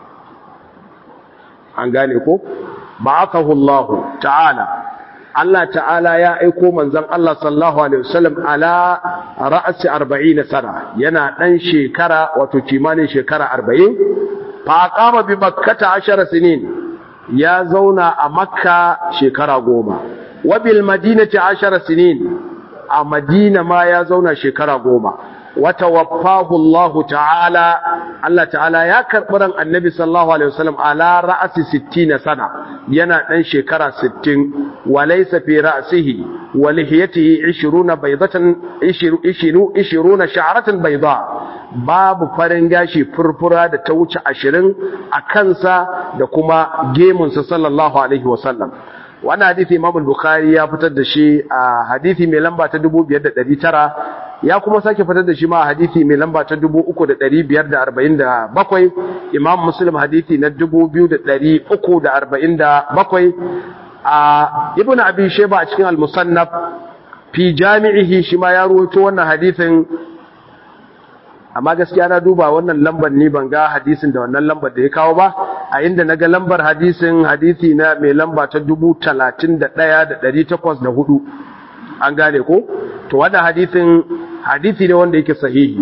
an gane ko ba aka hullahu ta'ala Allah ta'ala ya aiko manzon Allah sallallahu alaihi wasallam ala ra'si 40 sana yana dan shekara wato kimanin shekara 40 fa aqama bi makkata 10 sinin ya zauna a makka shekara 10 wa bil madinati 10 sinin a madina ma ya zauna shekara 10 وتوفاه الله تعالى الله تعالى يا كربران النبي صلى الله عليه وسلم على رأس ستين سنة ينا دان شكرا ستين وليس في رأسه ولحيته عشرون بيضة عشرون شعرة بيضاء باب فرنجاشي فرفرا da ta wuce ashirin a kansa da kuma gemunsa sallallahu alaihi wasallam wannan hadisi Imam Bukhari ya fitar da shi a hadisi mai lamba ta 5900 ya kuma sake fitar da shi ma a hadisi mai lamba ta 3547 Imam Muslim hadisi na 2347 a Ibn Abi Shayba a cikin Al-Musannaf fi jami'ihi shi ma ya ruwaito wannan hadisin amma gaskiya na duba wannan lambar ni ban ga hadisin da wannan lambar da ya kawo ba a inda na ga lambar hadisin hadisi na mai lamba ta dubu talatin da ɗaya da ɗari takwas da hudu an gane ko to wannan hadisin hadisi ne wanda yake sahihi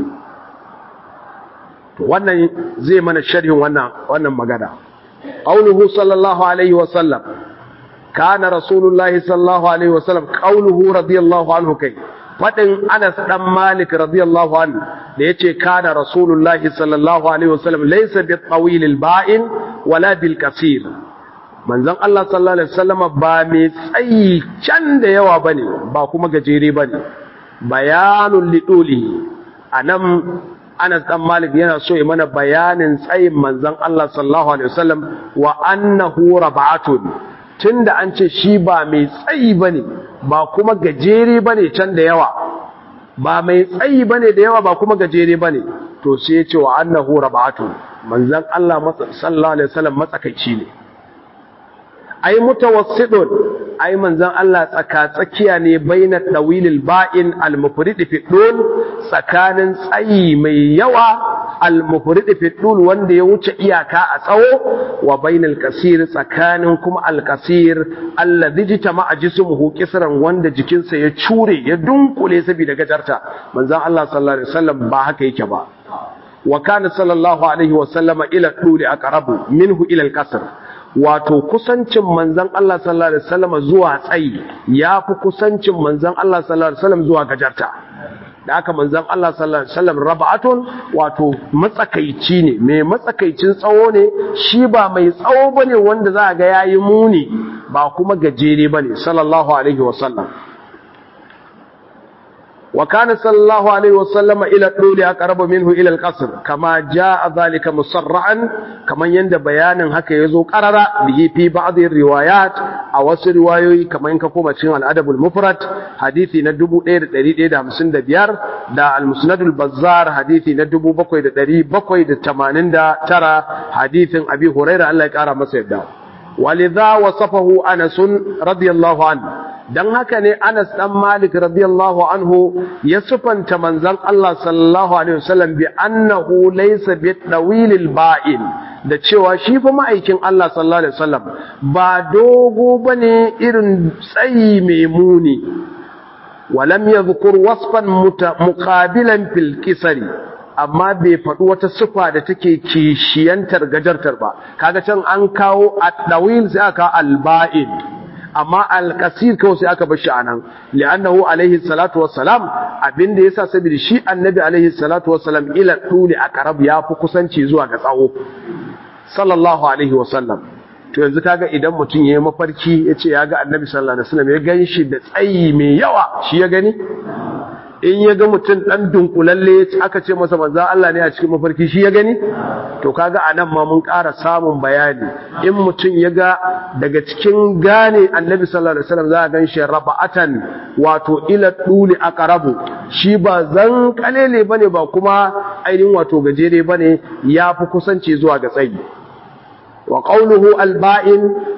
to wannan zai mana sharhin wannan wannan magana qauluhu sallallahu alaihi wa sallam kana rasulullahi sallallahu alaihi wa sallam qauluhu radiyallahu anhu kai faɗin Anas ɗan Malik radiyallahu anhu da yace kana Rasulullahi sallallahu alaihi wasallam laysa bi tawil ba'in wala bil kasir manzon Allah sallallahu alaihi wasallam ba mai tsayi can da yawa bane ba kuma gajere bane bayanul liduli anan Anas ɗan Malik yana so ya mana bayanin tsayin manzon Allah sallallahu alaihi wasallam wa annahu rab'atun tunda an ce shi ba mai tsayi bane ba kuma gajere bane can da yawa ba mai tsayi bane da yawa ba kuma gajere bane to sai ya ce wa annahu rab'atu manzon Allah sallallahu alaihi wasallam matsakaici ne ai mutawassidun ai manzon Allah tsaka tsakiya ne baina dawilil ba'in al-mufrid fi dul tsakanin tsayi mai yawa al-mufrid fi dul wanda ya wuce iyaka a tsawo wa bainal kasir tsakanin kuma al-kasir alladhi jitama'a jismuhu kisran wanda jikinsa ya cure ya dunkule saboda gajarta manzon Allah sallallahu alaihi wasallam ba haka yake ba wa kana sallallahu alaihi wasallama ila duli aqrabu minhu ila al-kasr wato kusancin manzan Allah sallallahu alaihi wasallam zuwa tsayi yafi kusancin manzan Allah sallallahu alaihi wasallam zuwa gajarta da aka manzan Allah sallallahu alaihi wasallam rab'atun wato matsakaici ne mai matsakaicin tsawo ne shi ba mai tsawo bane wanda za ga yayi muni ba kuma gajere bane sallallahu alaihi wasallam وكان صلى الله عليه وسلم إلى الطول أقرب منه إلى القصر كما جاء ذلك مصرعا كما يند بيانا هكا يزو قرر به في بعض الروايات أو رواية كما ينكفو بشين الأدب المفرد حديثي ندبو إير دريد إير همسن دا بيار دا المسند البزار حديثي ندبو بقوي دا دريد بقوي دا تمانين دا ترى حديث أبي هريرة الله يكارا مسيب دا ولذا وصفه أنس رضي الله عنه dan haka ne Anas dan Malik radiyallahu anhu ya sufanta manzon Allah sallallahu alaihi wasallam bi annahu laysa bi dawilil ba'in da cewa shi fa ma'aikin Allah sallallahu alaihi wasallam ba dogo bane irin tsayi mai muni walam yadhkur wasfan muqabilan fil kisari amma bai faɗi wata sufa da take kishiyantar gajartar ba kaga can an kawo at-dawil sai aka al-ba'in amma al-qasir kawai sai aka bar shi anan li'annahu alaihi salatu wassalam abinda yasa saboda shi annabi alaihi salatu wassalam ila tuli aqrab ya fi kusanci zuwa ga tsawo sallallahu alaihi wasallam to yanzu kaga idan mutum yayi mafarki yace ya ga annabi sallallahu alaihi wasallam ya ganshi da tsayi mai yawa shi ya gani in ya ga mutum ɗan dunkulalle aka ce masa manza Allah ne a cikin mafarki shi ya gani to kaga a nan ma mun ƙara samun bayani in mutum ya ga daga cikin gane annabi sallallahu alaihi wasallam za a gan shi raba'atan wato ila duli aqrabu shi ba zan kalele bane ba kuma ainihin wato gajere bane yafi kusanci zuwa ga tsayi wa qawluhu alba'in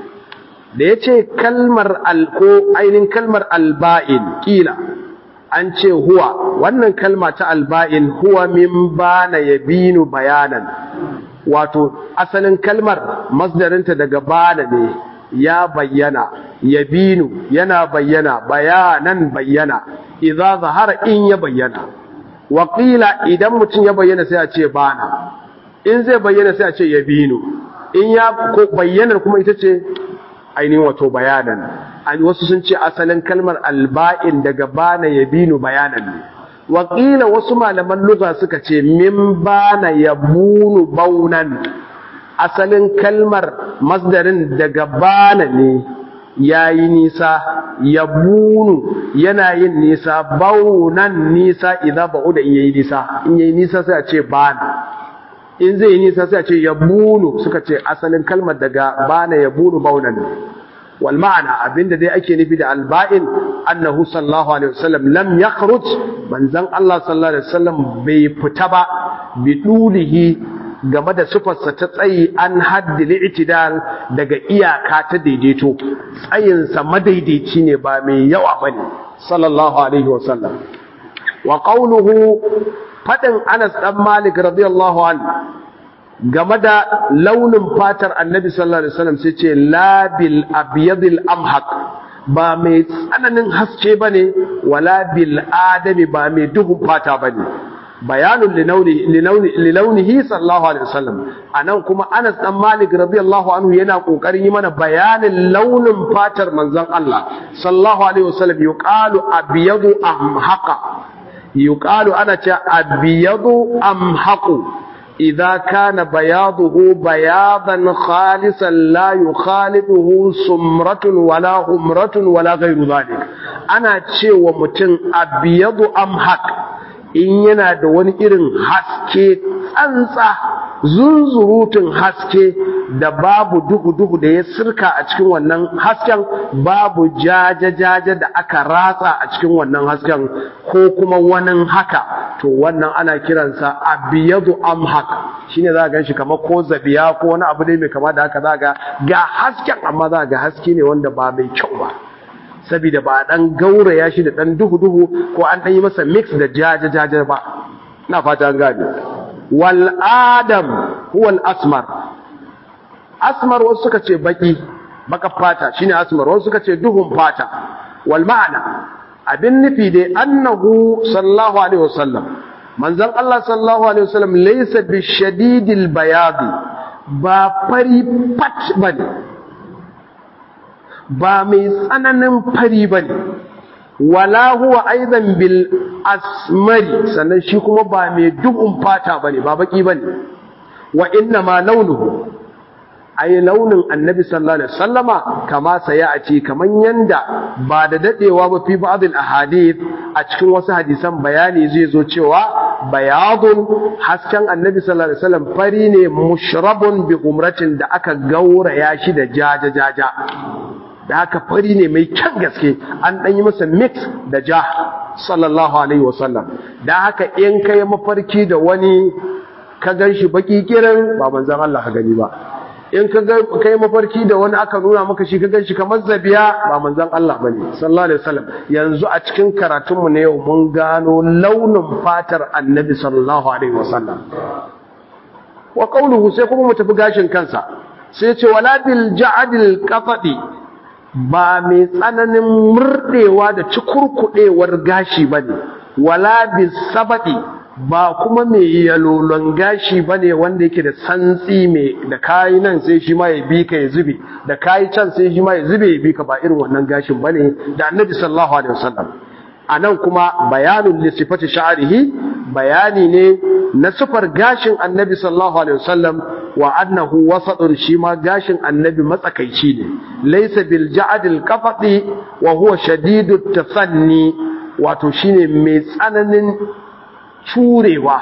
da yace kalmar al ko ainihin kalmar alba'in kila an ce huwa wannan kalma ta alba'in huwa min bana yabinu bayanan wato asalin kalmar masdarinta daga bana ne ya bayyana yabinu yana bayyana bayanan bayyana idza zahara in ya bayyana wa qila idan mutum ya bayyana sai a ce bana in zai bayyana sai a ce yabinu in ya ko bayyanar kuma ita ce ainihin wato bayanan wasu sun ce asalin kalmar alba'in daga bana ya binu bayanan ne wakila wasu malaman lugha suka ce min bana ya bunu baunan asalin kalmar masdarin daga bana ne ya yi nisa ya bunu yana yin nisa baunan nisa idan ba'u da in yayi nisa in yayi nisa sai a ce bana in zai yi nisa sai a ce ya bunu suka ce asalin kalmar daga bana ya bunu baunan ne wal ma'ana abinda dai ake nufi da alba'in annahu sallallahu alaihi wasallam lam yakhruj manzon Allah sallallahu alaihi wasallam bai fita ba bi dulihi game da sufarsa ta tsayi an haddi li'tidal daga iyaka ta daidaito tsayinsa madaidaici ne ba mai yawa bane sallallahu alaihi wasallam wa qawluhu fadin Anas dan Malik radiyallahu anhu game da launin fatar Annabi sallallahu alaihi wasallam sai ce la bil abyadil amhaq ba mai tsananin haske bane wala bil adami ba mai duhun fata bane bayanun lilaunihi sallallahu alaihi wasallam anan kuma Anas dan Malik radiyallahu anhu yana kokarin yi mana bayanin launin fatar manzon Allah sallallahu alaihi wasallam yuqalu abyadu amhaqa yuqalu ana ce abyadu amhaqu idza kana bayaduhu bayadan khalisan la yukhaliduhu sumratun wala humratun wala ghayru dhalik ana cewa mutum abyadu amhaq in yana da wani irin haske tsantsa zunzurutun haske da babu duhu-duhu da ya sirka a cikin wannan hasken babu jaje-jaje da aka ratsa a cikin wannan hasken ko kuma wani haka to wannan ana kiransa abiyadu amhak shine za ga shi kamar ko zabiya ko wani abu ne mai kama da haka za ga ga hasken amma za ga haske ne wanda ba mai kyau ba saboda ba dan gauraya shi da dan duhu-duhu ko an dan yi masa mix da jaje-jaje ba na fata an gane wal adam huwa al asmar asmar wasu suka ce baki baka fata shine asmar wasu suka ce duhun fata wal ma'ana abin nufi dai annahu sallallahu alaihi wasallam manzon Allah sallallahu alaihi wasallam laysa bi shadidil bayadi ba fari pat bane ba mai tsananin fari ba ne wala huwa aidan bil asmari sannan shi kuma ba mai duhun fata ba ne ba baki ba ne wa inna ma launuhu ai launin annabi sallallahu alaihi wasallama kama saya a ce kaman yanda ba da dadewa ba fi ba'dil ahadith a cikin wasu hadisan bayani zai zo cewa bayadun hasken annabi sallallahu alaihi wasallam fari ne mushrabun bi umratin da aka gauraya shi da jaja jaja da haka fari ne mai kyan gaske an ɗan yi masa mix da ja sallallahu alaihi wasallam da haka in kai mafarki da wani ka gan shi baki kiran ba manzan Allah ka gani ba in ka kai mafarki da wani aka nuna maka shi ka gan shi kamar zabiya ba manzan Allah bane sallallahu alaihi wasallam yanzu a cikin karatunmu na yau mun gano launin fatar annabi sallallahu alaihi wasallam wa qawluhu sai kuma mu tafi gashin kansa sai ce wala bil ja'dil qatadi ba mai tsananin murɗewa da cikurkuɗewar gashi ba ne, wala bisabaɗi ba kuma mai yalolon gashi ba ne wanda yake da santsi mai da kayi nan sai shi ma ya bi ka ya zube, da kayi can sai shi ma ya zube ya bi ka ba irin wannan gashin ba ne da annabi sallallahu alaihi wasallam. A nan kuma bayanin lissifati sha'arihi bayani ne na sufar gashin annabi sallallahu alaihi wasallam wa annahu wasatun shi ma gashin annabi matsakaici ne laysa bil ja'dil qafati wa huwa shadidut tasanni wato shine mai tsananin curewa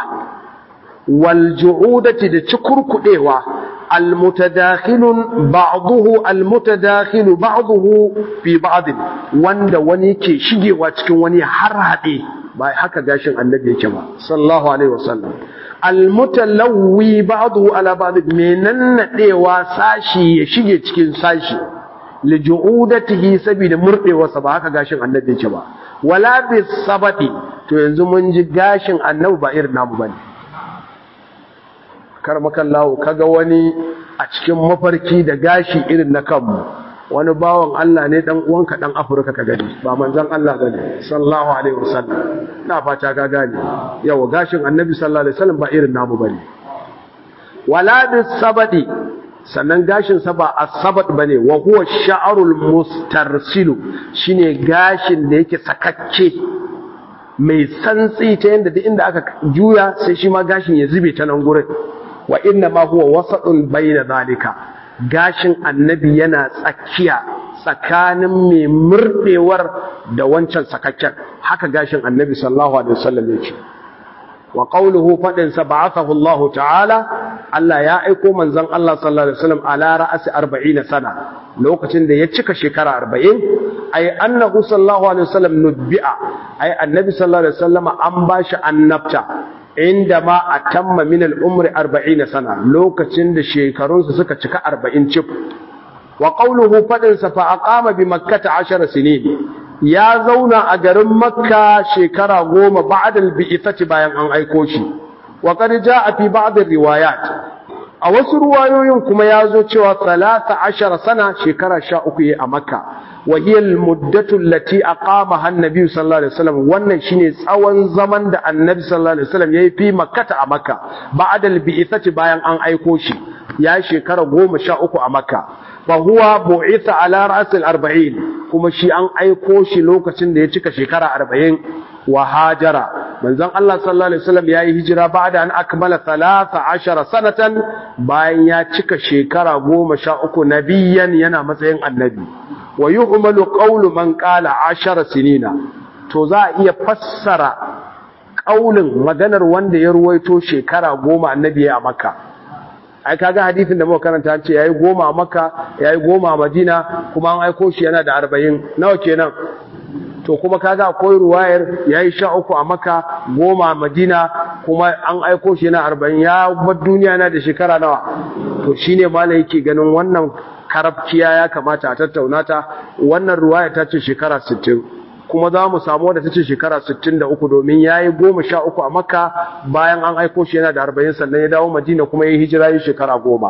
wal ju'udati da cikurkudewa al mutadakhilun ba'dahu al mutadakhilu ba'dahu fi ba'd wanda wani ke shigewa cikin wani har hade ba haka gashin annabi yake ba sallallahu alaihi wasallam almutalawwi ba'dahu ala ba'd menan nadewa sashi ya shige cikin sashi li ju'udatihi sabida murdewa sa ba haka gashin annabi yake ba wala bis sabati to yanzu mun ji gashin annabi ba irin namu bane kar makallahu kaga wani a cikin mafarki da gashi irin na kanmu wani bawan Allah ne dan uwanka dan Afirka ka gani ba manzon Allah bane sallallahu alaihi wasallam na fata ka gane yawa gashin annabi sallallahu alaihi wasallam ba irin namu bane wala bis sabadi sannan gashin sa ba as-sabad bane wa huwa sha'rul mustarsilu shine gashin da yake sakakke mai santsi ta yanda duk inda aka juya sai shi ma gashin ya zube ta nan gurin wa inna ma huwa wasatun bayna zalika gashin annabi yana tsakiya tsakanin mai murdewar da wancan sakakken haka gashin annabi sallallahu alaihi wasallam yake wa qawluhu fadin sa ba'athahu Allah ta'ala Allah ya aiko manzon Allah sallallahu alaihi wasallam ala ra'asi 40 sana lokacin da ya cika shekara 40 ay annahu sallallahu alaihi wasallam nubbi'a ay annabi sallallahu alaihi wasallam an bashi annabta inda ma atamma min al-umri 40 sana lokacin da shekarunsa suka cika 40 cif wa qawluhu fadin sa fa aqama bi makkah 10 sinin ya zauna a garin makka shekara goma ba'adal bi'ithati bayan an aiko shi wa qad jaa fi ba'd riwayat a wasu ruwayoyin kuma ya zo cewa 13 sana shekara 13 yayi a makka wa hiya al-muddatu allati aqamaha an-nabi sallallahu alaihi wasallam wannan shine tsawon zaman da annabi sallallahu alaihi wasallam yayi fi makkata a makka ba'adal bi'ithati bayan an aiko shi ya shekara 13 a makka fahuwa bu'itha ala ra'sil 40 kuma shi an aiko shi lokacin da ya cika shekara 40 wa hajara manzon Allah sallallahu alaihi wasallam yayi hijira ba'da an akmala 13 sanatan bayan ya cika shekara 13 nabiyan yana matsayin annabi wa yuhmalu qawlu man qala 10 sinina to za a iya fassara kaulin maganar wanda ya ruwaito shekara 10 annabi a makka ai kaga hadisin da muka karanta an ce yayi goma a Makka yayi goma a Madina kuma an aiko shi yana da 40 nawa kenan to kuma kaga akwai ruwayar yayi 13 a Makka goma a Madina kuma an aiko shi yana 40 ya bar duniya yana da shekara nawa to shine malai yake ganin wannan karabkiya ya kamata a tattauna ta wannan ruwaya ta ce shekara 60 kuma za mu samu wadda ta ce shekara 63 domin ya yi goma sha uku a makka bayan an aiko shi yana da arba'in sannan ya dawo madina kuma ya yi hijira yi shekara goma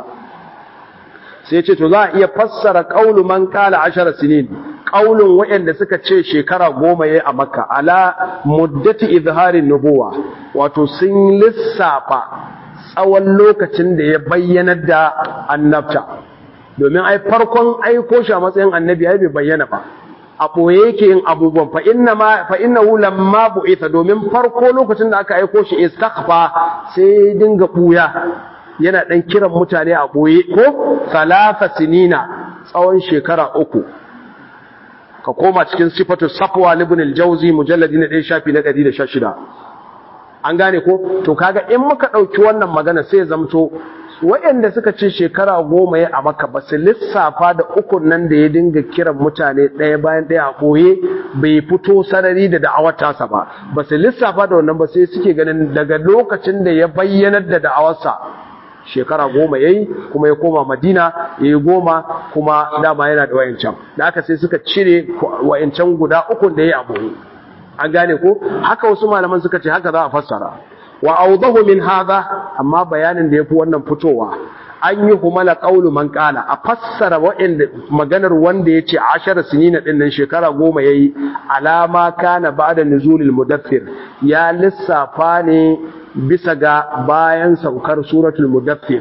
sai ce to za a iya fassara ƙaulu man ƙala ashara sinin ƙaulun waɗanda suka ce shekara goma ya yi a makka ala muddati izharin nubuwa wato sun lissafa tsawon lokacin da ya bayyanar da annabta domin ai farkon aiko shi a matsayin annabi ai bai bayyana ba a ɓoye yake yin abubuwan fa inna ma fa innahu lamma bu'itha domin farko lokacin da aka aiko shi istaghfa sai dinga buya yana dan kiran mutane a ɓoye ko salasa sinina tsawon shekara uku ka koma cikin sifatu safwa ibn al-jawzi mujalladi na 1 shafi na 116 an gane ko to kaga in muka dauki wannan magana sai ya zamto waɗanda suka ce shekara goma ya a maka ba su lissafa da ukun nan da ya dinga kiran mutane ɗaya bayan ɗaya a ɓoye bai fito sarari da da'awar tasa ba ba su lissafa da wannan ba sai suke ganin daga lokacin da ya bayyanar da da'awarsa shekara goma ya yi kuma ya koma madina ya yi goma kuma dama yana da wayancan da aka sai suka cire wayancan guda ukun da ya yi a ɓoye an gane ko haka wasu malaman suka ce haka za a fassara wa awdahu min hadha amma bayanin da yafi wannan fitowa an yi humala qawlu man qala a fassara wa'inda maganar wanda yace 10 sinina din nan shekara 10 yayi alama kana ba'da nuzulil mudaththir ya lissafa ne bisa ga bayan saukar suratul mudaththir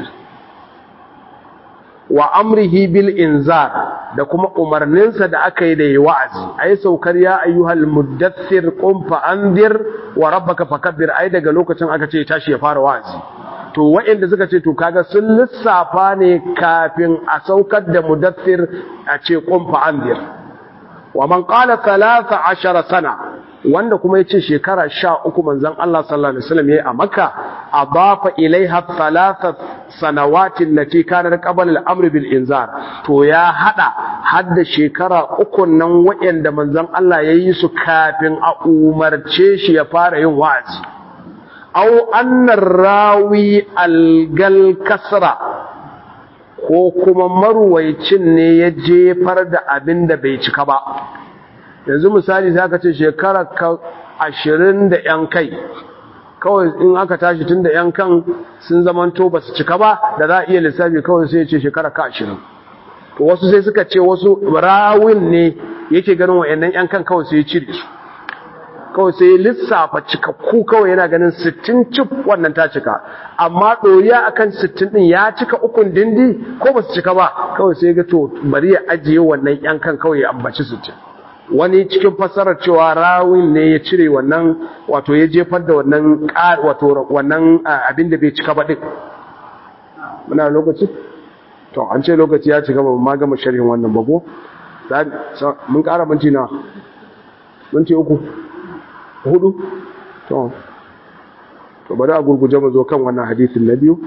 wa amrihi bil inzar da kuma umarninsa da aka yi da yi wa'azi ai saukar ya ayyuhal muddathir qum fa anzir wa rabbaka fakabbir ai daga lokacin aka ce tashi ya fara wa'azi to waɗanda suka ce to kaga sun lissafa ne kafin a saukar da mudaththir a ce qum fa anzir wa man qala 13 sana wanda kuma yace shekara 13 manzon Allah sallallahu alaihi wasallam yayi a Makka adafa ilaiha thalathat sanawatin lati kana qabla al-amr bil inzar to ya hada hadda shekara uku nan wayanda manzon Allah yayi su kafin a umarce shi ya fara yin wa'azi aw annar rawi al-gal kasra ko kuma marwaicin ne ya jefar da abin da bai cika ba yanzu misali za ka ce shekara ka ashirin da ‘yan kai kawai in aka tashi tun da ‘yan kan sun zamanto ba su cika ba da za a iya lissafi kawai sai ce shekara ka ashirin to wasu sai suka ce wasu rawin ne yake ganin wa'yannan ‘yan kan kawai sai cire su kawai sai lissafa cikakku kawai yana ganin sittin cif wannan ta cika amma ɗoriya akan sittin ɗin ya cika ukun dindi ko ba su cika ba kawai sai ga to bari ya ajiye wannan ‘yan kan kawai ya ambaci sittin wani cikin fassarar cewa rawin ne ya cire wannan wato ya jefar da wannan wato wannan abin da bai cika ba din muna lokaci to an ce lokaci ya cika ba ma gama sharhin wannan bago mun kara minti na minti uku hudu to to bari a gurguje mu zo kan wannan hadisin na biyu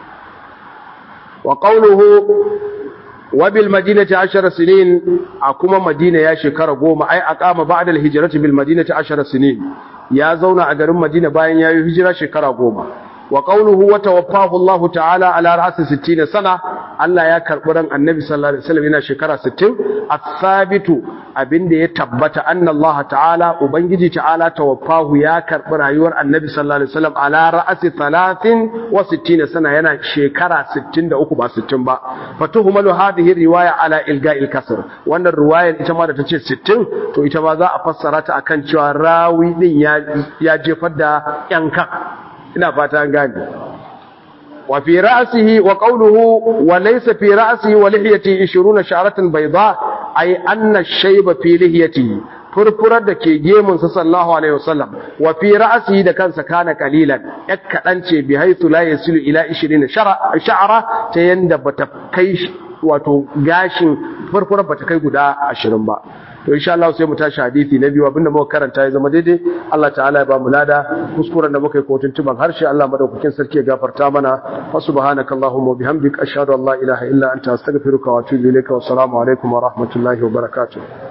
wa qawluhu wa bil madinati 10 sinin a kuma madina ya shekara goma ai aqama ba'da al hijrati bil madinati 10 sinin ya zauna a garin madina bayan yayi hijira shekara goma wa qawluhu wa tawaffahu Allah ta'ala ala ra'si 60 sana Allah ya karbi ran Annabi sallallahu alaihi wasallam yana shekara 60 as-sabitu abinda ya tabbata anna Allah ta'ala ubangiji ta'ala tawaffahu ya karbi rayuwar Annabi sallallahu alaihi wasallam ala ra'si 30 wa 60 sana yana shekara 63 ba 60 ba fatuhumalu hadhihi riwaya ala ilga'il kasr wannan riwayar ita ma da tace 60 to ita ma za a fassara ta akan cewa rawi din ya ya jefar da yankan ina fata an gane wa fi ra'sihi wa qawluhu wa laysa fi ra'sihi wa lihiyatihi 20 sha'ratan bayda ay anna shayba fi lihiyatihi furfurar da ke gemun sa sallallahu alaihi wasallam wa fi ra'sihi da kansa kana qalilan yak kadan ce bi haythu la yasilu ila 20 sha'ra ta yanda bata kai wato gashin furfurar bata kai guda 20 ba to insha Allah sai mu tashi hadisi na biyu abinda muka karanta ya zama daidai Allah ta'ala ya ba mu lada kuskuren da muka yi kotun tuban harshe Allah madaukakin sarki ya gafarta mana fa subhanakallahumma wa bihamdika ashhadu an la ilaha illa anta astaghfiruka wa atubu ilayka wa assalamu alaikum wa rahmatullahi wa barakatuh